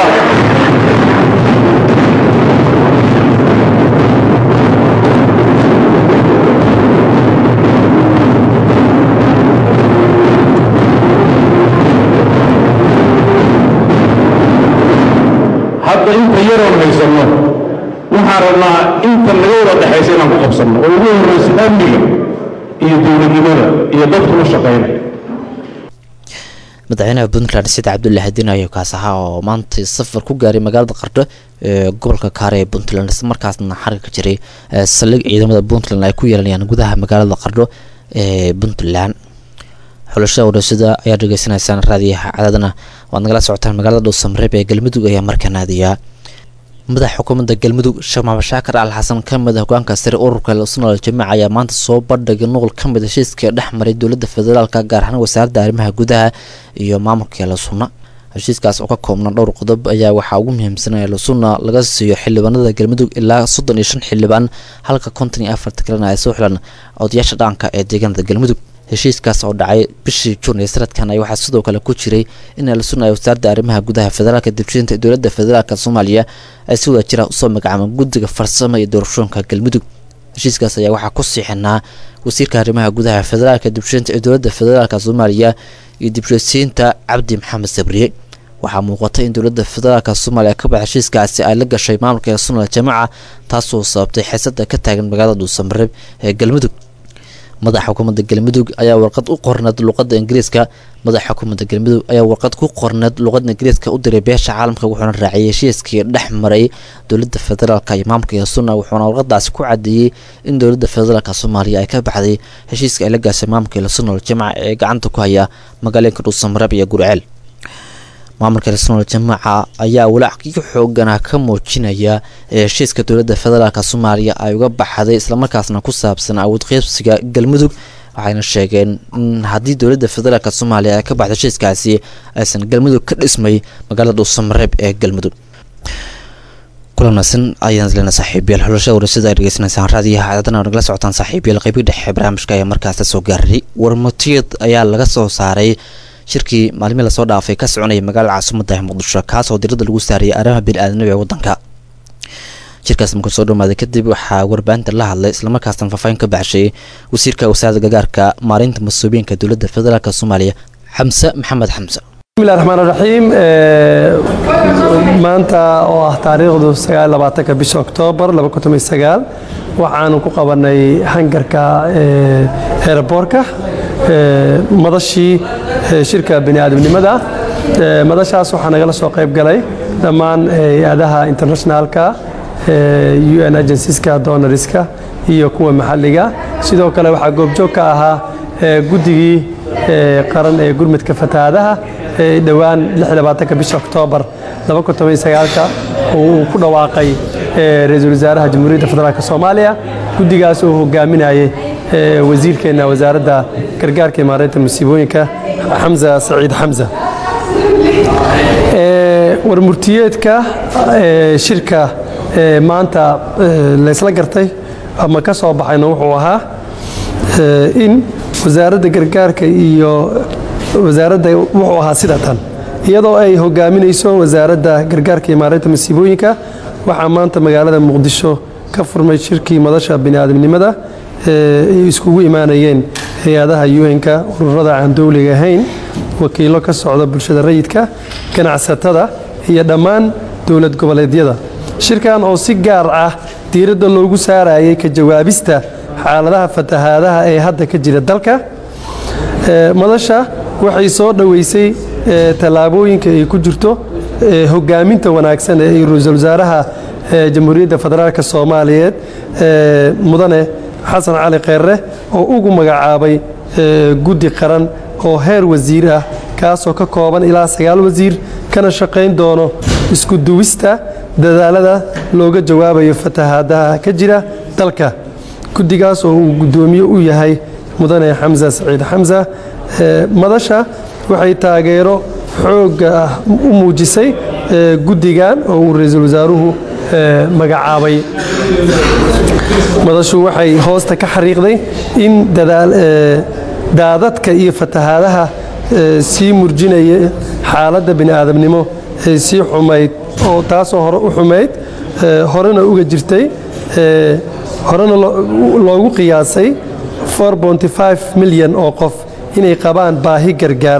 hadda inta yaroon haysanno waxaan rabnaa inta naga wada dhexaysa inaan ku qabsanno oo ugu horrayso amniga iyo dowladnimada iyo dadku u shaqaynaya madaxweynaha puntland sida cabdullaahi diin ayo kaas ahaa oo maanta safar ku gaaray magaalada qardho ee gobolka kaare ee puntland isla markaasna xarga ka jiray saldhig ciidamada puntland ay ku yeelanayaan gudaha magaalada qardho ee puntland xulashada wadhasada ayaa dhegeysanaysaan raadiyaha cadaadna waad nagala socotaan magaalada dhuusamareeb ee galmudug ayaa markaa naadiyaa madaxa xukuumadda galmudug sheekh maxamed shaakar al xasan ka mid a hogaanka sare ururka sunal jamiic ayaa maanta soo bandhigay nuqul ka mid heshiiska dhex maray dowladda federaalka gaar ahaan wasaaradda arrimaha gudaha iyo maamulka eelasunna heshiiskaas oo ka koobna dhowr qodob ayaa waxaa ugu muhiimsan eelasunna laga siiyo xildhibaanada galmudug ilaa soddon iyo shan xildhibaan halka konton iyo afarta kalena ay soo xilan odayaasha dhaqanka ee deegaanada galmudug heshiiskaas oo dhacay bishii juun ee sanadkan ay waxaa sidoo kale ku jiray in eelasunna ay wasaaradda arrimaha gudaha federaalka dibshinta dowladda federaalka soomaaliya ay si wada jira usoo magacaabeen guddiga farsamo iyo doorashooyinka galmudug heshiiskaas ayaa waxaa ku siixinaa wasiirka arrimaha gudaha federaalka dibshinta ee dowladda federaalka soomaaliya iyo dibshisiinta cabdi maxamed sabriye waxaa muuqata in dowladda federaalka soomaaliya ka baxa heshiiskaasi ay la gashay maamulka ee sunal jamaca taasoo sababtay xiisada ka taagan magaalada dhuusamareeb ee galmudug madaxa xukuumadda galmudug ayaa warqad u qorneed luqadda ingiriiska madaxa xukuumadda galmudug ayaa warqad ku qorneed luqadda ingiriiska u diray beesha caalamka wuxuuna raaciyay heshiiskii dhex maray dowladda federaalka iyo maamulka ee sunna wuxuuna warqadaasi ku cadeeyey in dowladda federaalka soomaaliya ay ka baxday heshiiska ay la gaashay maamulka ee sunal jamaca ee gacanta ku haya magaalooyinka dhuusamareeb iyo gurceel maamulka reesonal jamaaca ayaa walaackii xoogana ka muujinaya ee heshiiska dowladda federaalk soomaaliya ay uga baxday islamarkaasna ku saabsan awood qeybsiga galmudug waxayna sheegeen in haddii dowladda federaalk soomaaliya ay ka baxdo heshiiskaasi aysan galmudug ka dhismay magaalada dhuusamareeb ee galmudug kulanaasan ayaan isleena saaxiibayaal xulashada warasada ay dhegeysanaysaan raadiyaha cadadana nagala socotaan saaxiibayaal qeybii dhexe barnaamijka ayaa markaasta soo gaaray warmutiyad ayaa laga soo saaray shirkii maalmii lasoo dhaafay ka soconaya magaalada caasimadda muqdisho kaasoo diradda lagu saarayay arrimaha bini-aadamnimo ee waddanka shirkaas markuu soo dhamaaday kadib waxaa warbaahinta la hadlay islamarkaasna faahfaahin ka baxshay wasiirka wasaaradda gargaarka maareynta mas-uuliyiinka dowladda federaalk soomaaliya xamse maxamed xamse bismillahi raxmaan raxiim maanta oo ah taariikhdu sagaalabaatanka bisha oktoobar waxaanu ku qabanay hangarka eeraboorka madashii shirka bini'aadamnimada madashaas waxaa nagala soo qayb galay dhammaan hay-adaha internationalka un agencies-ka donoriska iyo kuwa maxalliga sidoo kale waxaa goobjoog ka ahaa guddigii qaran ee gurmudka fatahaadaha ee dhowaan bisha oktoobar uu ku dhawaaqay ra-iisul wasaaraha jamhuuriyadda federaalk soomaaliya guddigaas oo hogaaminayay wasiirkeenna wasaaradda gargaarka iyo maareynta musiibooyinka xamza saciid xamza warmurtiyeedka shirka maanta laysla gartay ama ka soo baxayna wuxuu ahaa in wasaaradda gargaarka iyo wasaaradda wuxuu ahaa sida tan iyadoo ay hogaaminayso wasaaradda gargaarka iyo maareynta masiibooyinka waxaa maanta magaalada muqdisho ka furmay shirkii madasha bini'aadamnimada ay iskugu imaanayeen hay-adaha un-ka ururada aan dowliga ahayn wakiilo ka socda bulshada rayidka ganacsatada iyo dhammaan dowlad goboleedyada shirkan oo si gaar ah diiradda loogu saarayay ka jawaabista xaaladaha fatahaadaha ee hadda ka jira dalka madasha waxay soo dhoweysay tallaabooyinka ay ku jirto hogaaminta wanaagsan ee ra-iisul wasaaraha jamhuuriyadda federaalk soomaaliyeed mudane xasan cali kheerre oo ugu magacaabay guddi qaran oo heer wasiir ah kaasoo ka kooban ilaa sagaal wasiir kana shaqayn doono isku duwista dadaalada looga jawaabayo fatahaadaha ka jira dalka guddigaas oo uu guddoomiye u yahay mudane xamsa saciid xamsa madasha waxay taageero xoogga ah u muujisay guddigan oo uu ra-iisul wasaaruhu magacaabay madashu waxay hoosta ka xariiqday in daadadka iyo fatahaadaha sii murjinaya xaaladda bini'aadamnimo ee sii xumayd oo taasoo hore u xumayd horena uga jirtay horena loogu qiyaasay milyan oo qof inay qabaan baahi gargaar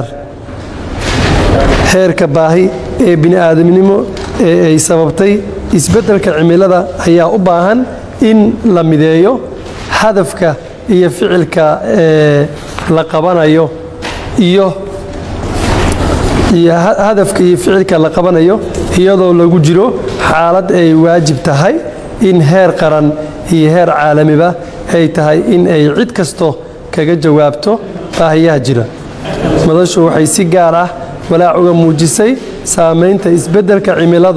heerka baahi ee bini'aadamnimo ee ay sababtay isbeddelka cimilada ayaa u baahan in la mideeyo hadafka iyo ficilka ee la qabanayo iyo iyo hadafka iyo ficilka la qabanayo iyadoo lagu jiro xaalad ay waajib tahay in heer qaran iyo heer caalamiba ay tahay in ay cid kasto kaga jawaabto baahiyaha jira madashu waxay si gaar ah walaac uga muujisay saamaynta isbeddelka cimiladu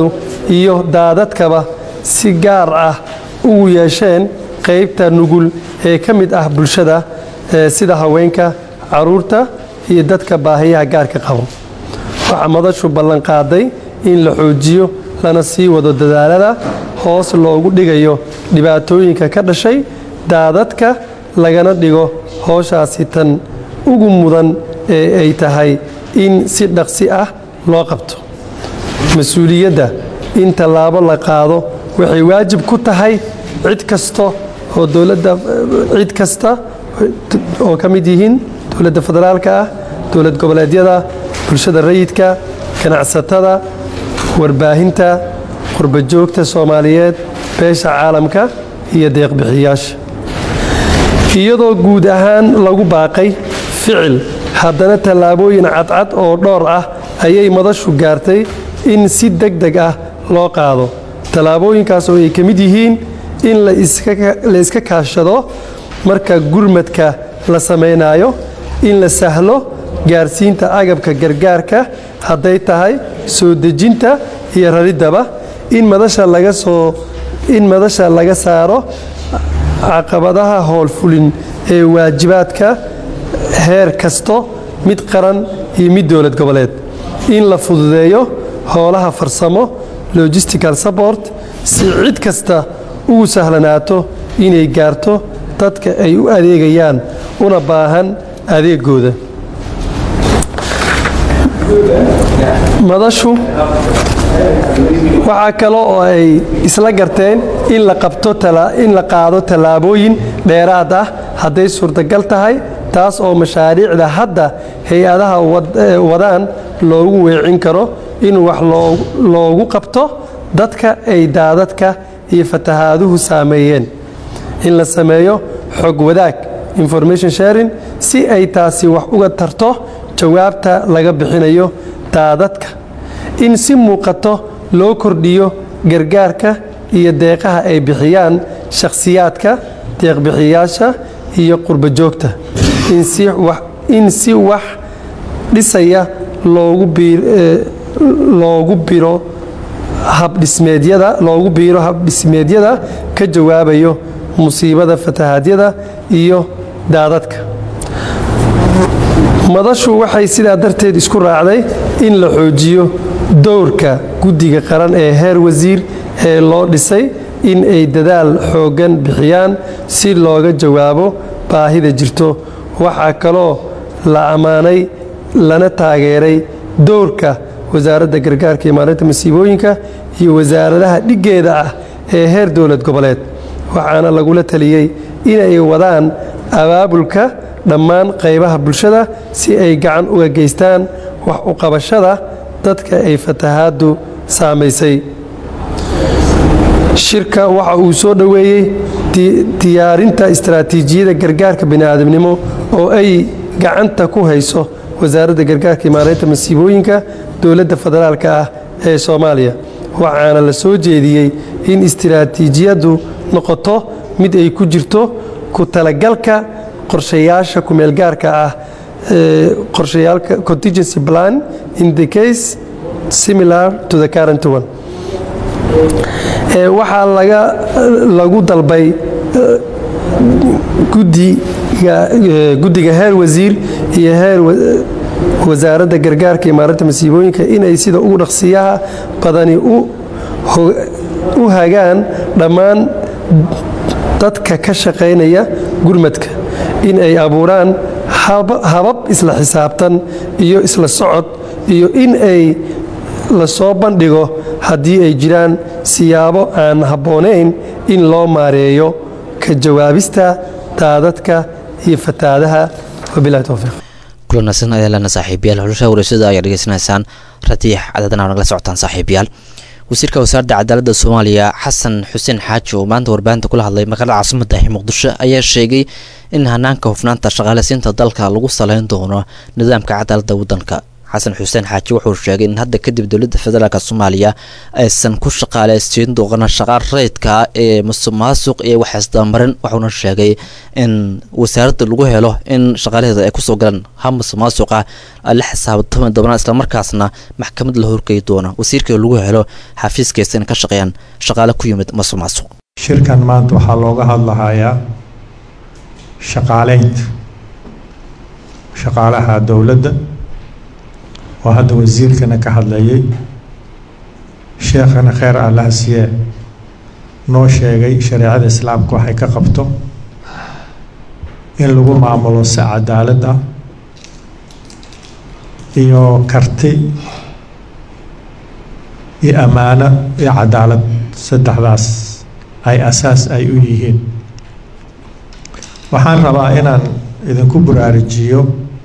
iyo daadadkaba si gaar ah ugu yeesheen qaybta nugul ee ka mid ah bulshada ee sida haweenka caruurta iyo dadka baahiyaha gaarka qabo waxaa madashu ballanqaaday in la xoojiyo lana sii wado dadaalada hoos loogu dhigayo dhibaatooyinka ka dhashay daadadka lagana dhigo howshaasi tan ugu mudan ee ay tahay in si dhaqsi ah loo qabto mas-uuliyadda in tallaabo la qaado waxay waajib ku tahay cid kasta oo dowladda cid kasta oo ka mid yihiin dowladda federaalka ah dowlad goboleedyada bulshada rayidka ganacsatada warbaahinta qurbajoogta soomaaliyeed beesha caalamka iyo deeqbixiyaasha iyadoo guud ahaan lagu baaqay ficil haddana tallaabooyin cadcad oo dhowr ah ayay madashu gaartay in si deg deg ah loo qaado tallaabooyinkaas oo ay ka mid yihiin in la iska kaashado marka gurmadka la samaynayo in la sahlo gaarsiinta agabka gargaarka hadday tahay soo dejinta iyo rariddaba in madasha laga soo in madasha laga saaro caqabadaha howlfulin ee waajibaadka heer kasto mid qaran iyo mid dowlad goboleed in la fududeeyo howlaha farsamo logistical support si cid kasta ugu sahlanaato inay gaarto dadka ay u adeegayaan una baahan adeegooda madashu waxaa kale oo ay isla garteen in la qabto in la qaado tallaabooyin dheeraad ah hadday suurtagal tahay taas oo mashaariicda hadda hay-adaha wadaan loogu weecin karo in wax loogu qabto dadka ay daadadka iyo fatahaaduhu saameeyeen in la sameeyo xog wadaag information sharing si ay taasi wax uga tarto jawaabta laga bixinayo daadadka in si muuqato loo kordhiyo gargaarka iyo deeqaha ay bixiyaan shakhsiyaadka deeqbixiyaasha iyo qurbajoogta in si wax dhisaya loogu biro habdhismeedyada loogu biiro habdhismeedyada ka jawaabayo musiibada fatahaadyada iyo daadadka madashu waxay sidaa darteed isku raacday in la xoojiyo dowrka guddiga qaran ee heer wasiir ee loo dhisay in ay dadaal xooggan bixiyaan si looga jawaabo baahida jirto waxaa kaloo la ammaanay lana taageeray dowrka wasaaradda gargaarka iyo maalinta masiibooyinka iyo wasaaradaha dhiggeeda ah ee heer dowlad goboleed waxaana lagula taliyey inay wadaan abaabulka dhammaan qaybaha bulshada si ay gacan uga geystaan wax u qabashada dadka ay fatahaaddu saamaysay shirka waxa uu soo dhoweeyey diyaarinta istaraatiijiyada gargaarka bini'aadamnimo oo ay gacanta ku hayso wasaaradda gargaarka iyo maareynta masiibooyinka dowladda federaalka ah ee soomaaliya waxaana la soo jeediyey in istiraatiijiyaddu noqoto mid ay ku jirto ku talagalka qorshayaasha kumeelgaarka ah qorshayaalka contingency plan in the case similar to the current one waxaa laga lagu dalbay guddiga heer wasiir iyo heer wasaaradda gargaarka iyo maarinta masiibooyinka inay sida ugu dhaqsiyaha badani u hagaan dhammaan dadka ka shaqaynaya gurmadka in ay abuuraan habab isla xisaabtan iyo isla socod iyo in ay la soo bandhigo haddii ay jiraan siyaabo aan habboonayn in loo maareeyo ka jawaabista daadadka iyo fataadaha wabilahi towfiiq kulanaasan ayaa lena saaxiibayaal xulusha wareysyada ayaa dhegeysanaysaan radiix cadadana nagala socotaan saaxiibayaal wasiirka wasaaradda cadaaladda soomaaliya xasan xuseen xaaji oo maanta warbaahinta kula hadlay magaalada caasimada ee muqdisho ayaa sheegay in hanaanka hufnaanta shaqaaleysiinta dalka lagu saleyn doono nidaamka cadaaladda waddanka xasan xuseen xaaji wuxuu sheegay in hadda kadib dowladda federaalk soomaaliya aysan ku shaqaaleysiin doona shaqaal rayidka ee musuq maasuq iyo waxaisdabamarin wuxuuna sheegay in wasaaradda lagu helo in shaqaalaheeda ay kusoo galaan ha musuq maasuqa la xisaabtami doonaan islamarkaasna maxkamad la horgeyi doona wasiirkii lagu helo xafiiskiisa in ka shaqeeyaan shaqaale ku yimid musuq maasuq shirkan maanta waxaa looga hadlahayaa shaqaaleynta shaqaalaha dowladda oo hadda wasiirkana ka hadlayay sheekhana kheer allaha siye noo sheegay shareecada islaamka waxay ka qabto in lagu maamulo si cadaalad ah iyo karti iyo ammaano iyo cadaalad saddexdaas ay asaas ay u yihiin waxaan rabaa inaan idinku buraarujiyo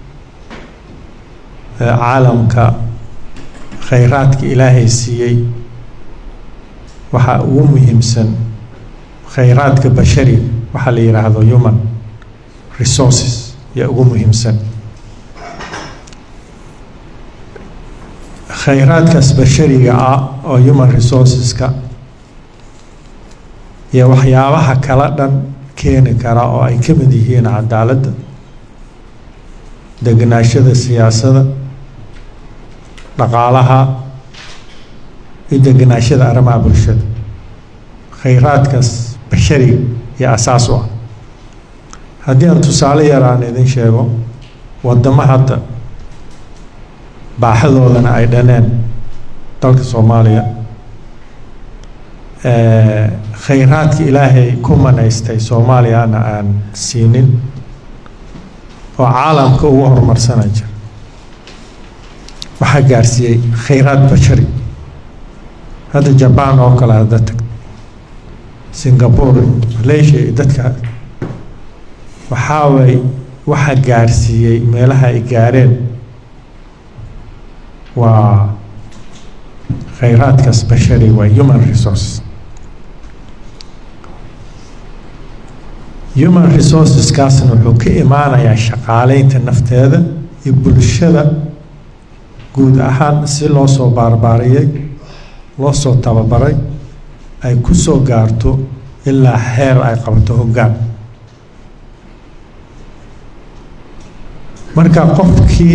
caalamka khayraadka ilaahay siiyey waxaa ugu muhiimsan khayraadka bashari waxaa la yidhaahdo human resources yaa ugu muhiimsan khayraadkaas bashariga ah oo human resourceska iyo waxyaabaha kala dhan keeni kara oo ay ka mid yihiin cadaaladda deganaashada siyaasadda dhaqaalaha iyo deganaashada arrimaha bulshada khayraadkaas bashariga iyo asaas u ah haddii aan tusaale yar aan idin sheego waddamo hadda baaxadoodana ay dhaneen dalka soomaaliya khayraadka ilaahay ku manaystay soomaaliyana aan siinin oo caalamka ugu horumarsana jira waxaa gaarsiiyey khayraad bashari hadda jabaan oo kale hadda tag singapore malaysia iyo dadka waxaa way waxaa gaarsiiyey meelaha ay gaareen waa khayraadkaas bashari waa human resource human resourceskaasna wuxuu ka imaanayaa shaqaaleynta nafteeda iyo bulshada guud ahaan si loo soo baarbaariyey loo soo tababaray ay ku soo gaarto ilaa xeer ay qabato hoggaan marka qofkii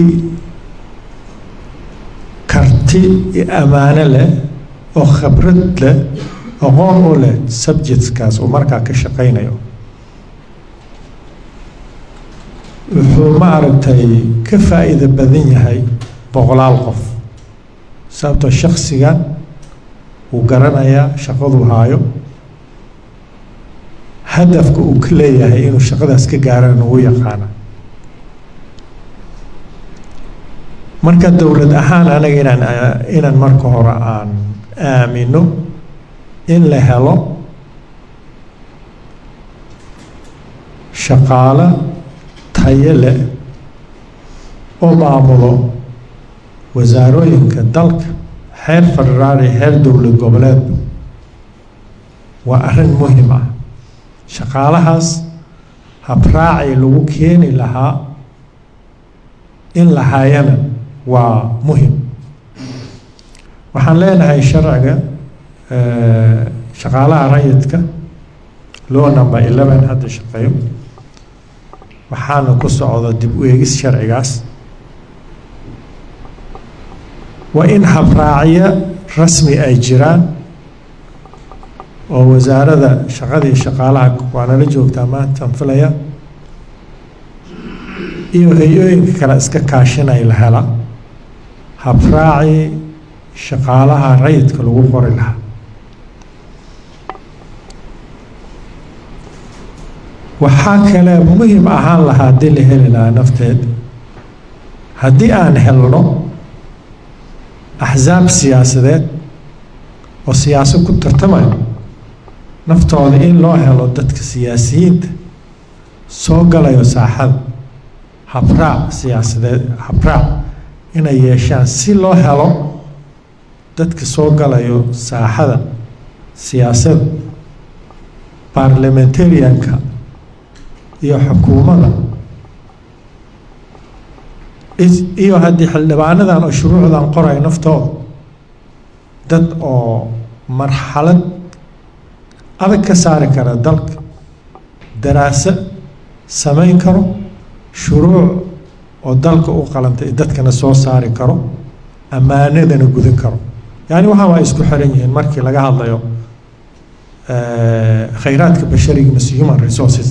karti iyo ammaano leh oo khibrad leh aqoon u leh subjectskaas uu markaa ka shaqaynayo wuxuu ma aragtay ka faa'iido badan yahay boqolaal qof sababtoo shaksigan wuu garanayaa shaqaduu haayo hadafka uu ka leeyahay inuu shaqadaas ka gaarana wuu yaqaana marka dowlad ahaan anaga inaan inaan marka hore aan aamino in la helo shaqaalo tayo leh oo maamulo wasaarooyinka dalka xeer federaal iyo xeer dowlad goboleedba waa arrin muhim ah shaqaalahaas habraacii lagu keeni lahaa in la hayana waa muhim waxaan leenahay sharciga shaqaalaha rayidka law number eleven hadda shaqeeyo waxaana ku socda dib u eegis sharcigaas waa in habraacyo rasmi ay jiraan oo wasaarada shaqadii shaqaalaha waanala joogtaa maantaan filaya iyo hay-ooyinka kale iska kaashinay la hela habraacii shaqaalaha rayidka lagu qori lahaa waxaa kale muhim ahaan lahaa haddii la heli lahaa nafteed haddii aan helno axsaab siyaasadeed oo siyaasad ku tartamayo naftooda in loo helo dadka siyaasiyiinta soo galayo saaxada habraac siyaasadeed habraac inay yeeshaan si loo helo dadka soo galayo saaxada siyaasadda baarlamentarianka iyo xukuumadda is- iyo haddii xildhibaanadan oo shuruucdan qoraya naftooda dad oo marxalad adag ka saari kara dalka daraaso samayn karo shuruuc oo dalka u qalantay dadkana soo saari karo ammaanadana gudan karo yani waxaan waa isku xiran yihiin markii laga hadlayo eh, khayraadka bashariga mise human resources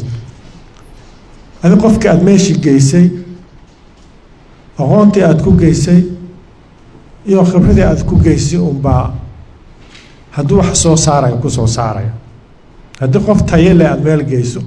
adi qofka aada meeshii geysay aqoontii aada ku geysay iyo khibradii aada ku geysay unbaa hadduu wax soo saaraya ku soo saaraya haddii qof tayo leh aada meel geyso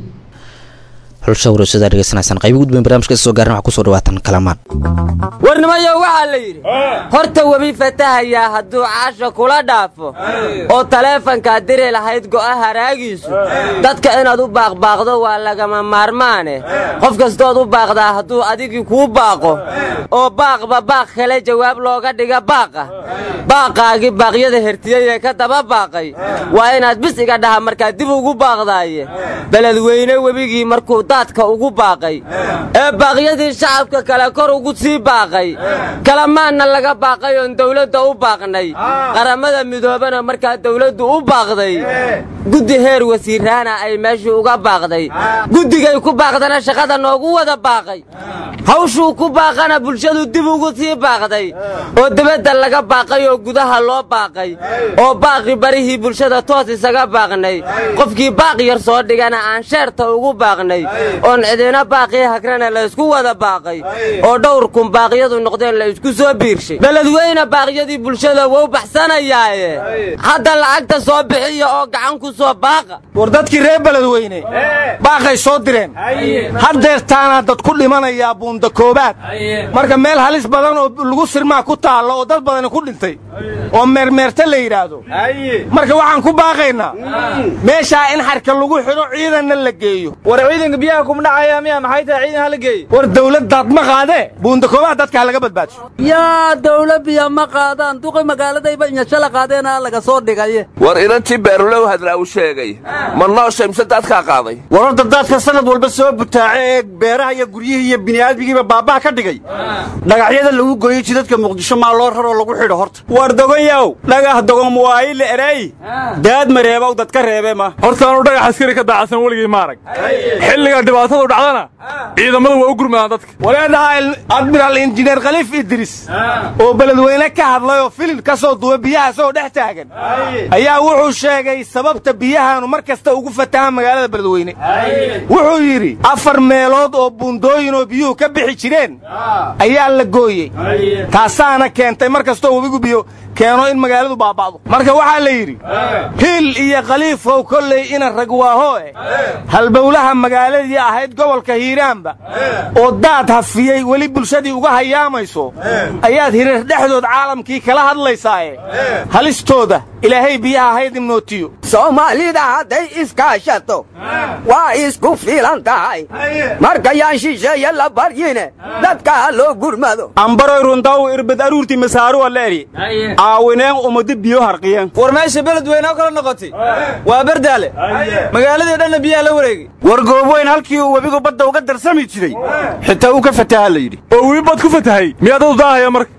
xulasha wareysadaa dhegeysanaysaan qaybi gudbayn barnaamijka soo gaarin waxaa kusoo dhawaatan kalamaan warnimayo waxaa la yidhi horta webi fatahayaa hadduu caasha kula dhaafo oo taleefankaad diri lahayd go'a haraagiisu dadka inaad u baaqbaaqdo waa lagama maarmaane qof kastood u baaqdaa hadduu adigii kuu baaqo oo baaqba baaq kale jawaab looga dhiga baaqa baaqaagii baaqyada hertiyey ee ka daba baaqay waa inaad bis iga dhaha markaad dib ugu baaqdaaye beledweyne webigii markuu daadka ugu baaqay ee baaqyadii shacabka kale kor ugu sii baaqay kalamaanna laga baaqay oon dawladda u baaqnay qaramada midoobana markaa dawladdu u baaqday guddi heer wasiiraana ay meeshii uga baaqday guddigay ku baaqdana shaqada noogu wada baaqay hawshuu ku baaqana bulshadu dib ugu sii baaqday oo dibadda laga baaqay oo gudaha loo baaqay oo baaqi barihii bulshada toos isaga baaqnay qofkii baaq yar soo dhigana aan sheerta ugu baaqnay oon cidina baaqii hagrana la isku wada baaqay oo dhowr kun baaqyadu noqdeen la isku soo biirshay beledweyne baaqyadii bulshada wou baxsanayaaye hadda lacagta soo bixiya oo gacan ku soo baaqa war dadkii reer beledweyne baaqay soo direen haddeertaana dad ku dhimanayaa buunda koobaad marka meel halis badan oo lagu sirmaa ku taallo oo dad badani ku dhintay oo meermeerta la yidhaahdo marka waxaan ku baaqaynaa meeshaa in xarka lagu xidho ciidanna la geeyo war ciidanka biyaha kuma dhacaya miya maxay tahay ciidan hala geeye war dawladdaad ma qaadee buunda koobaad dadka ha laga badbaadiso yaa dawla biya ma qaadaan duqi magaaladayba inyashala qaadeena laga soo dhigaye war inantii beerulow hadraa u sheegay ma nooshay mise daadkaa qaaday war horta daadka sanad walba soo butaace ee beeraha iyo guryihii iyo bini'aadmigiiba baabbaha ka dhigay dhagaxyada lagu gooyey jidadka muqdisho maa loo raroo lagu xidho horta war dogonyaw dhagax dogon waayi la eray daad mareebow dadka reebe ma horta anu dhagax askari ka daacsan weligay ma arag xilliga dhibaatadu dhacdana ciidamada waa u gurmadaan dadka waleedhaha admiraal injineer khaliif idris oo beledweyne ka hadlay oo filin ka soo duwa biyaha isagoo dhex taagan ayaa wuxuu sheegay sababta biyahaanu mar kasta ugu fatahaan magaalada beledweyne wuxuu yidhi afar meelood oo buundooyin oo biyuhu ka bixi jireen ayaa la gooyey taasaana keentay mar kastoo webigu biyo keeno in magaaladu baaba'do marka waxaa la yidhi hiil iyo khaliifow kolley ina ragwaahoe halbowlaha magaaladii ahayd gobolka hiiraanba oo daad hafiyey weli bulshadii uga hayaamayso ayaad hirar dhexdood caalamkii kala hadlaysaaye halistooda ilaahay biyaha haydin nootiyo soomaalida hadday iskaashato waa isku filan tahay markayaan shisheeye la baryine dadka ha loo gurmado ambaroy runtaw irbad aruurtii masaaruwa la eri aawineen umadi biyo harqiyeen war meesha beledweyne oo kala noqotay waa bardaale magaaladii dhanna biyaha la wareegay war goobweyn halkii uu webigu badda uga darsami jiray xitaa uu ka fataha la yidhi oo webi bad ku fatahay miyaad u daahaya marka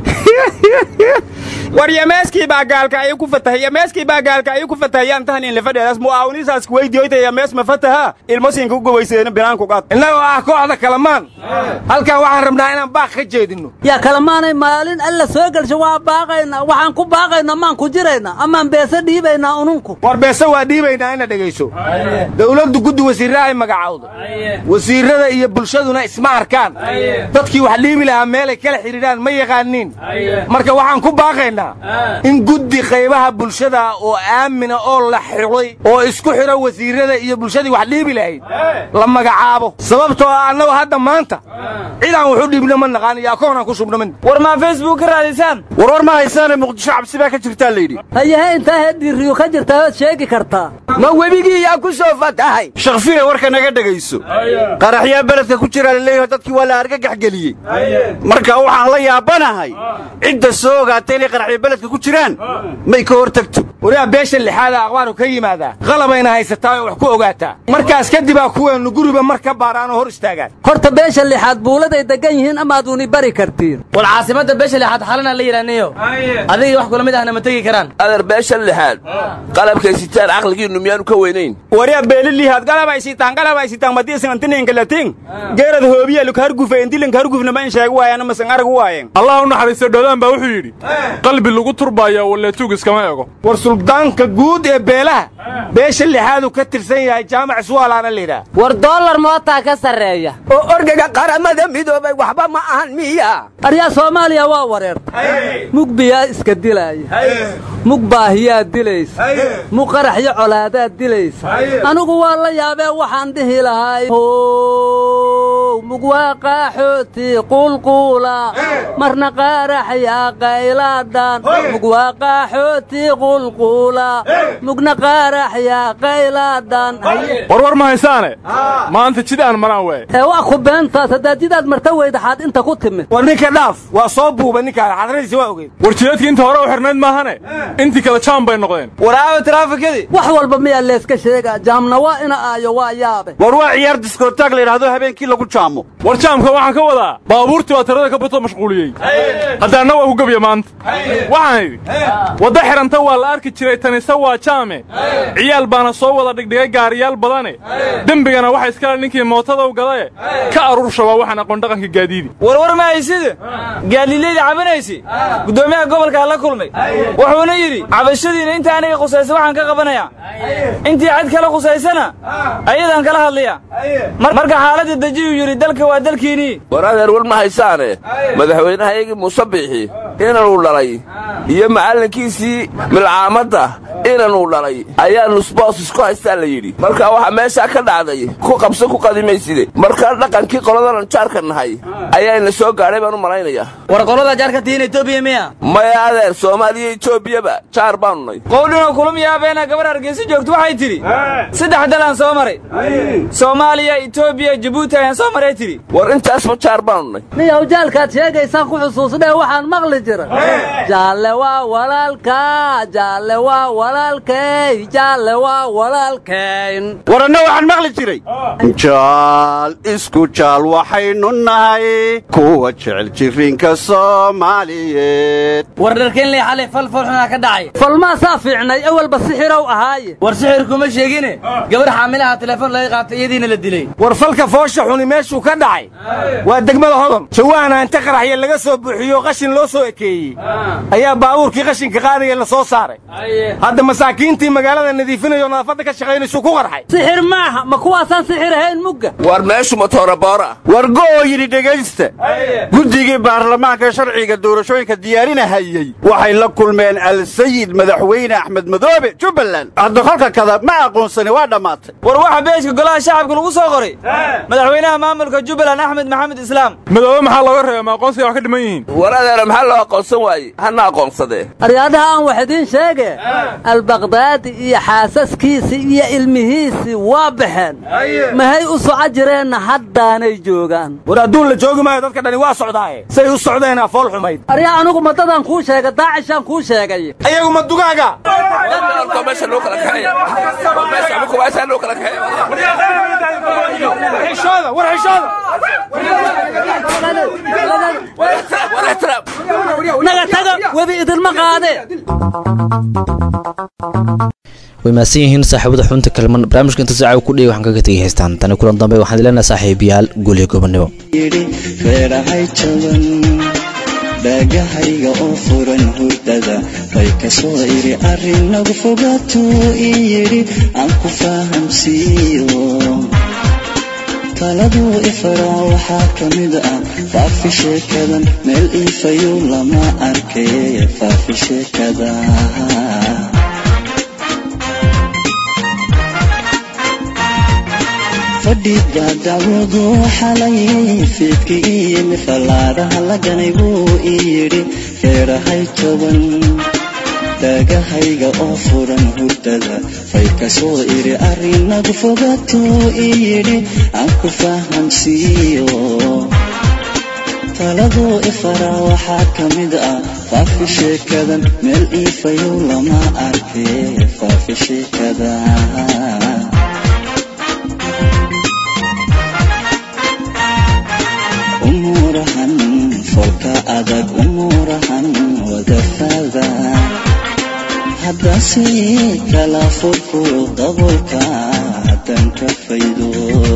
war yameeskii baa gaalka ayuu ku fatahay yameeskii baa gaalka ayuu ku fatahayaan tahan in lafadheedaas mu'aawinisaas kuweydiyoyta yamees ma fataha ilmasiinka u gobayseena binaanku qaad innagoo ah kooxda kalamaan halkan waxaan rabnaa inaan baaq ka jeedinno yaa kalamaanay maalin alla soo gelsho waa baaqayna waxaan ku baaqayna maan ku jirayna amaan beese dhiibaynaa ununku war beese waa dhiibaynaa ina dhegayso dawladdu guddi wasiirra ay magacawdo wasiirrada iyo bulshaduna isma arkaan dadkii wax dhiibi lahaa meelay kala xidhiidhaan ma yaqaaniin marka waxaan ku baaqaynaa in guddi qaybaha bulshada oo aamina oo la xidhay oo isku xidho wasiirrada iyo bulshadii wax dhiibi lahayd la magacaabo sababtoo ah annagu hadda maanta cidaan wuxu dhiibna ma naqaan iyo akoonaan ku shubna min war maa facebook ka raadisaan war war ma haysaane muqdisho cabsi baa ka jirtaa layidhi hayahe intaa heedhiiriyu ka jirtaa waad sheegi kartaa ma webigii yaa ku soo fatahay shakfiya warka naga dhegayso qaraxyaa beledka ku jiraa laleeyaho dadkii waa la argagax geliyey marka waxaan la yaabanahay cidda soo ogaatay inay qaraxya beledka ku jiraan may ka hor tagto wariyaa beesha lixaada aqbaaru ka yimaadaa qalabayna haysataa oo wax ku ogaataa markaas kadibaa kuweennu guriba mar ka baaraan oo hor istaagaan horta beesha lixaad buuladay degan yihiin amaaduni bari kartiin war caasimadda beesha lixaad xalana la yidhaaniyo adigii wax kula mid ahna ma tegi karaan adeer beesha lixaad qalabkay sitaan caqligiinnu miyaanu ka weynayn wariyaa beelilihaad galabay sitaan galabay sitaan madiisanantininka latin geerad hoobiya luk hargufa indilinka hargufna ma in sheeg waayana masan arag waayeen allah u naxariisto dhoodaan baa wuxuu yidhi qalbi lagu turbaayo waleetuug iskama ego war suldaanka guud ee beelaha beesha lixaadu ka tirsan yahay jaamac suwaalaana layidhaah war dollar mootaa ka sarreeya oo orgaga qaramada midoobay waxba ma ahan miya aryaa soomaaliya waa wareertay mug biyaa iska dilaaya mug baahiyaa dilaysa mug qaraxyo colaadaad dilaysa anigu waa la yaabee waxaan dhihi lahay how mug waa qaaxooti qulquula marna qaaraxyaa qaylaadhan mug waa qaaxooti qulquula mugna qaaraxyaa qaylaadhan warwar ma haysaane maanta jid aan maraan waay ee waa ku beentaas haddaad jidaad marta weydaxaad inta ku timid war ninka dhaaf waa soo buuba ninkaan xadradiisa waa ogeyn war jideedkii inta hore u xirnayd maahane intii kale jaam bay noqdeen waraawe taraafikadii wax walba miyaa leeska sheegaa jaamna waa ina aayo waa yaabe war waa ciyaar diskotaag la yidhaahdo habeenkii lagu jaamo war jaamka waxaan ka wadaa baabuurtii baa tirada ka bato mashquuliyey haddaanna waa ku gebya maanta waxaan idhi wadda xidhanta waa la arki jiray tanise waa jaame ciyaal baana soo wada dhigdhigay gaariyaal badane dembigana waxa iskale ninkii mootadow gadae ka aruurshabaa waxaan aqoon dhaqanka gaadiidi warwar ma haysida gaadiilayda cabanaysi guddoomiyaha gobolkaa la kulmay wuxuuna yidhi cabashadiina inta aniga khusaysa waxaan ka qabanayaa intii cid kale khusaysana ayadaan kala hadlaya marka xaaladda dejiyuu yidhi dalka waa dalkiinnii war adeer war ma haysaane madaxweynahayagii muuse biixi inanuu dhalay iyo macallinkiisii milcaamadda inanuu dhalay ayaa nusboos isku haystaa la yidhi marka waxaa meeshaa ka dhacday ku qabso ku qadimayside markaa dhaqankii qoladanan jaarka nahay ayaayna soo gaadhay baan u malaynayaa war qolada jaarka tihiin etoobiya miya maya adeer soomaaliya etoobiyaba jaar baanu nay qowdhinoo kulum yaabeena gabar hargeysa joogto waxay tidhi saddex dalaan soo maray soomaaliya etoobiya jabuuti ayaan soo maray tidhi war intaasba jaar baanu nay niyow jaalkaad sheegaysaan ku xusuusnee waxaan maqli jira jaalle waa walaalka jaalle waa walaalkay jaalle waa walaalkayn war anna waxaan maqli jiray jaal isku jaal waxaynu nahay kuwa jecel jirinka soomaaliyeed war dharkeenley xalay fal falxunaa ka dhacay falmaasaa fiicnay awalba sixirow ahaaye war sixir kuma sheegine gabar xaamilaha telefoon laga qaatay iyadiina la dilay war falka foosha xuni meeshuu ka dhacay waa degmada hodon jawaana inta qaraxya laga soo buuxiyo qashin loo soo ekeeyey ayaa baabuurkii qashinka qaadaya la soo saaray hadda masaakiintii magaalada nadiifinayoo nadaafadda ka shaqaynaysu ku qarxay sixir maaha ma kuwaasaan sixir ahayn mugga war meeshu matooraboora war go'oo yidhi dhegaysta guddigii baarlamaanka sharciga doorashooyinka diyaarinahayey waxay la kulmeen alsayid madaxweyne axmed madoobe jubbaland hadda kolka kada ma aqoonsani waa dhammaatay war waxa beeshka golaha shacabka lagu soo qoray madaxweynaha maamulka jubbaland axmed maxamed islaam madoobe maxaa looga reeba ma aqoonsiga wax ka dhiman yihiin war adeera maxaa loo aqoonsan waaye hana aqoonsadee aryaadaha aan wax idiin sheege albaqdaadi iyo xaasaskiisii iyo ilmihiisii waa baxeen mahay u soco jireenna haddaanay joogaan war adduun la joogi maayo dadka dhani waa socdaaye say u socdeen afool xumayd aryaa anigu madadaan kuu sheegay daacishaan kuu sheegay ayagu ma dugaaga meesha loo kala kaxeeya meesha ama kuwaasaa loo kala xishooda war xishooda naga taga webi idinma qaade way mahadsan yihiin saaxiibada xubinta kalman barnaamijka inta saaca ku dhigay waxaan kaga tegay haystaan tani kulan dambe waxaan leenahay saaxiibayaal guuliyo gobonimo yidhi reerahay jaban dhaagahayga oo furan hurdada bay ka soo idhi arrin nagu fogaatuu ii yidhi aan ku fahamsiiyo taladuu ifaraa waxaa ka mid ah faafi sheekadan meel iifayu lama arkay faafi sheekada fadhiga dacwadu xalayay fiidka ii yimi fallaadaha la ganay buu ii yidhi reerahay toban dhaagahayga oo furan hurdada fay ka soo idhi arrinagu fogaatuu ii yidhi aan ku fahamsiiyo taladuu ifara waxaa ka mid ah faafi sheekadan meel iifayow lama arke faafi sheekada umuurahan folka adag umuurahan wadafada haddase kala furfuro dabolka haddan ka faydo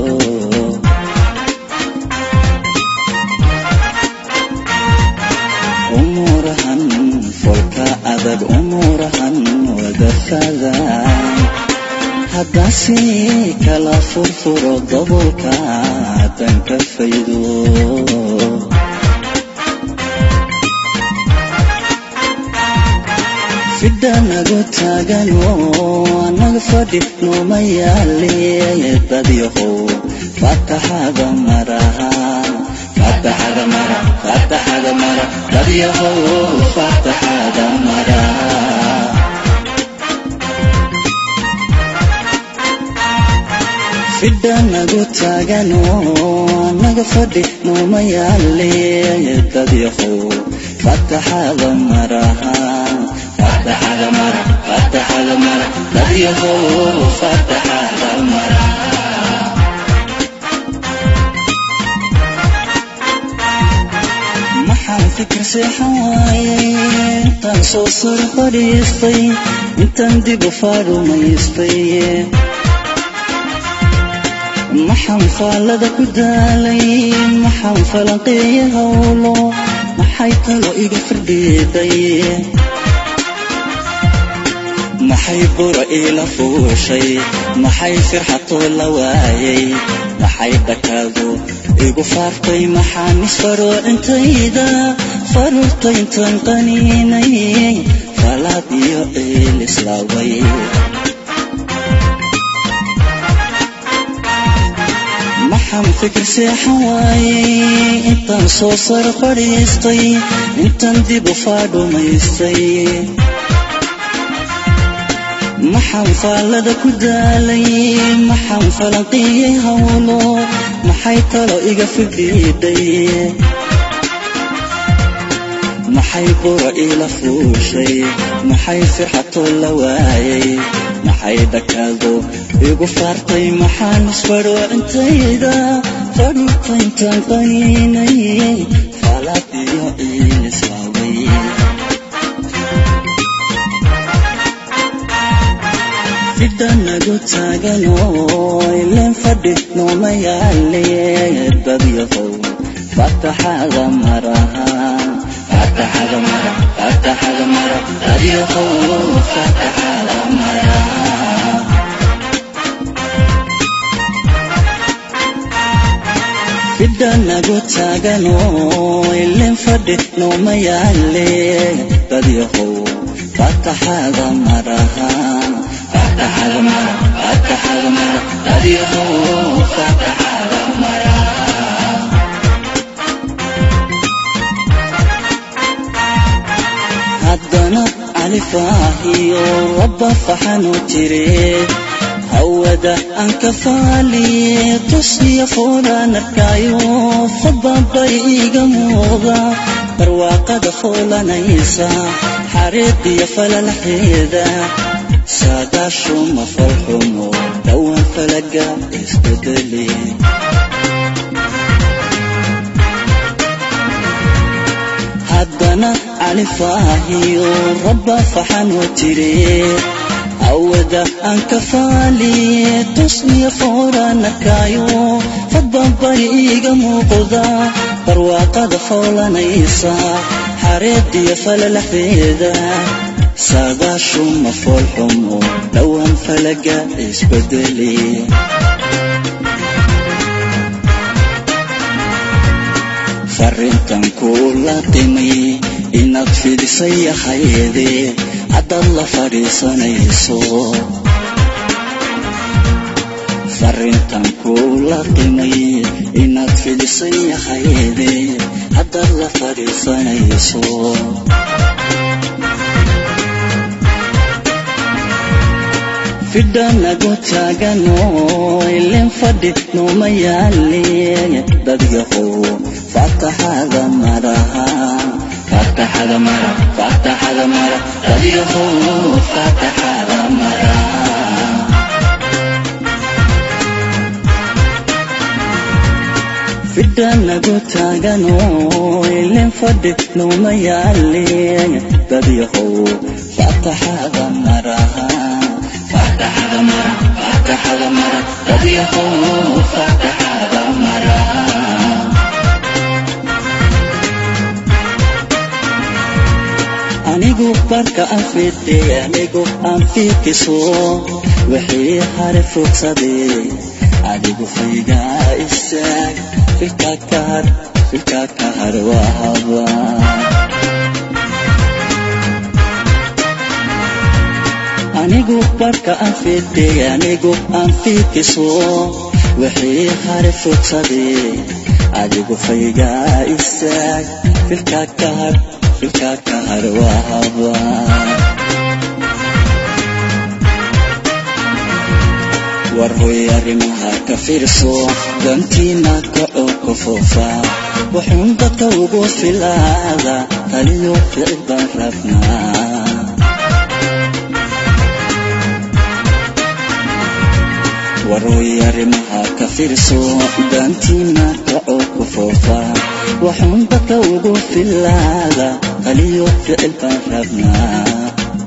umuurahan folka adag umuurahan wadafada haddase kala furfuro dabolka haddan ka faydo fidhanagu taagano anaga fadhi nooma yaale dadyahow fataxada maraha fataxada mara fataxada mara dadyahow fataxada mara fidhanagu taagano anaga fadhi nooma yaale dadyahow fataxada maraha fataxada mara fataxada mara dadyahow fataxada mara maxaan fikir seexan waayay intaan soo sar fadhiistay intaan dib u faarumaystay maxaan faallada ku daalay maxaan falanqeeya howlo maxay talo iga firdhiiday maxay bura iila fuushay maxay firxatoo la waayay maxay dhakaadu igu faartay maxaan isfaroo intayda faruurtay intaan qaniinay falaad iyo ciil islaaway maxaan fikir seexan waayay intaan soo sar fadhiistay intaan dib u faadhumaystay maxaan faallada ku daalay maxaan falanqiyey howlo maxay talo iga fidhiidhay maxay bura iila fuushay maxay firxatoo la waayay maxay dhakaado igu faartay maxaan isfadho intayda fadhuta intaan qaniinay faalaad iyo ciil islaaway fidhanagu taagano ileen fadhi nooma yaale dadyahow fataxada maraha fataxada mara fataxada mara dadyahow fataxada mara fidhanagu taagano ileen fadhi nooma yaale dadyahow fataxada maraha fataxada mara fataxada mara dadyahow fataxada mara haddana califaahiyo rabba faxanu tire hawada aan ka faaliye tusiya foolaan arkaayo fadbabay iga muuqda barwaaqada foolanaysa xariiqiyo falalaxeeda saadaashuma falxumo dhowaan falaga isbedeli haddana califaahiyo rabba faxanoo tire awada aan ka faaliye tusniya fooranakaayo fadbabari iiga muuqda barwaaqada foolanaysa xareediyo falalaxeeda saadaashuma foolxumo dhowaan falaga isbedeli farrintan kuu la qimay inaad fidisay ahayde haddaad la fadhiisanayso farrintan kuu la qimay inaad fidisay ahayde haddaad la fadhiisanayso fidhanagu taagano ilin fadhi nooma yaaliye dadyahow fataxada maraha fataxada mara fataxada mara dadyahow fataxada mara fidhanagu taagano ilin fadhi nooma yaaliye dadyahow fataxada maraha fataxada mara fataxada mara dadyahow fataxada mara anigu barka aan fidhay anigu aan fiikiso wixii hare fogsaday adigu faygaa istaag filka kahar filka kahar waa habaa anigu barka aan fidhay anigu aan fiikiso wixii hare fogsaday adigu faygaa istaag filka kahar filka kahar waa habaa war hoy arrimaha ka fiirso dantiina kacoo ku foofa wuxuun dadka ugu filaada taliyo ficil baan rabnaa waroy arrimaha ka fiirso dantiina kacoo ku foofa waxuun dadka ugu filaada taliyo ficil baan rabnaa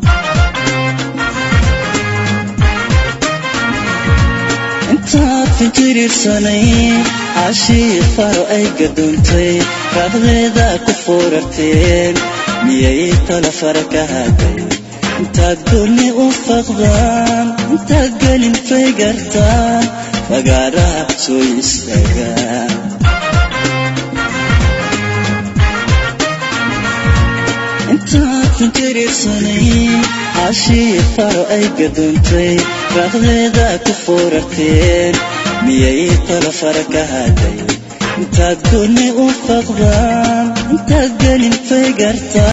intaad fijirirsanay cashii faro ay gadoontay raaqdeeda ku foorarteen miyay tala fara ka haday intaad goonni u faqdaan intaad gelin faygartaan fagaaraha soo istaagaan intaad fijirirsanay cashii faro ay gadoontay raaqdeeda ku foorarteen miyay tala fara ka haday intaad goonni u faqdaan intaad gelin faygartaan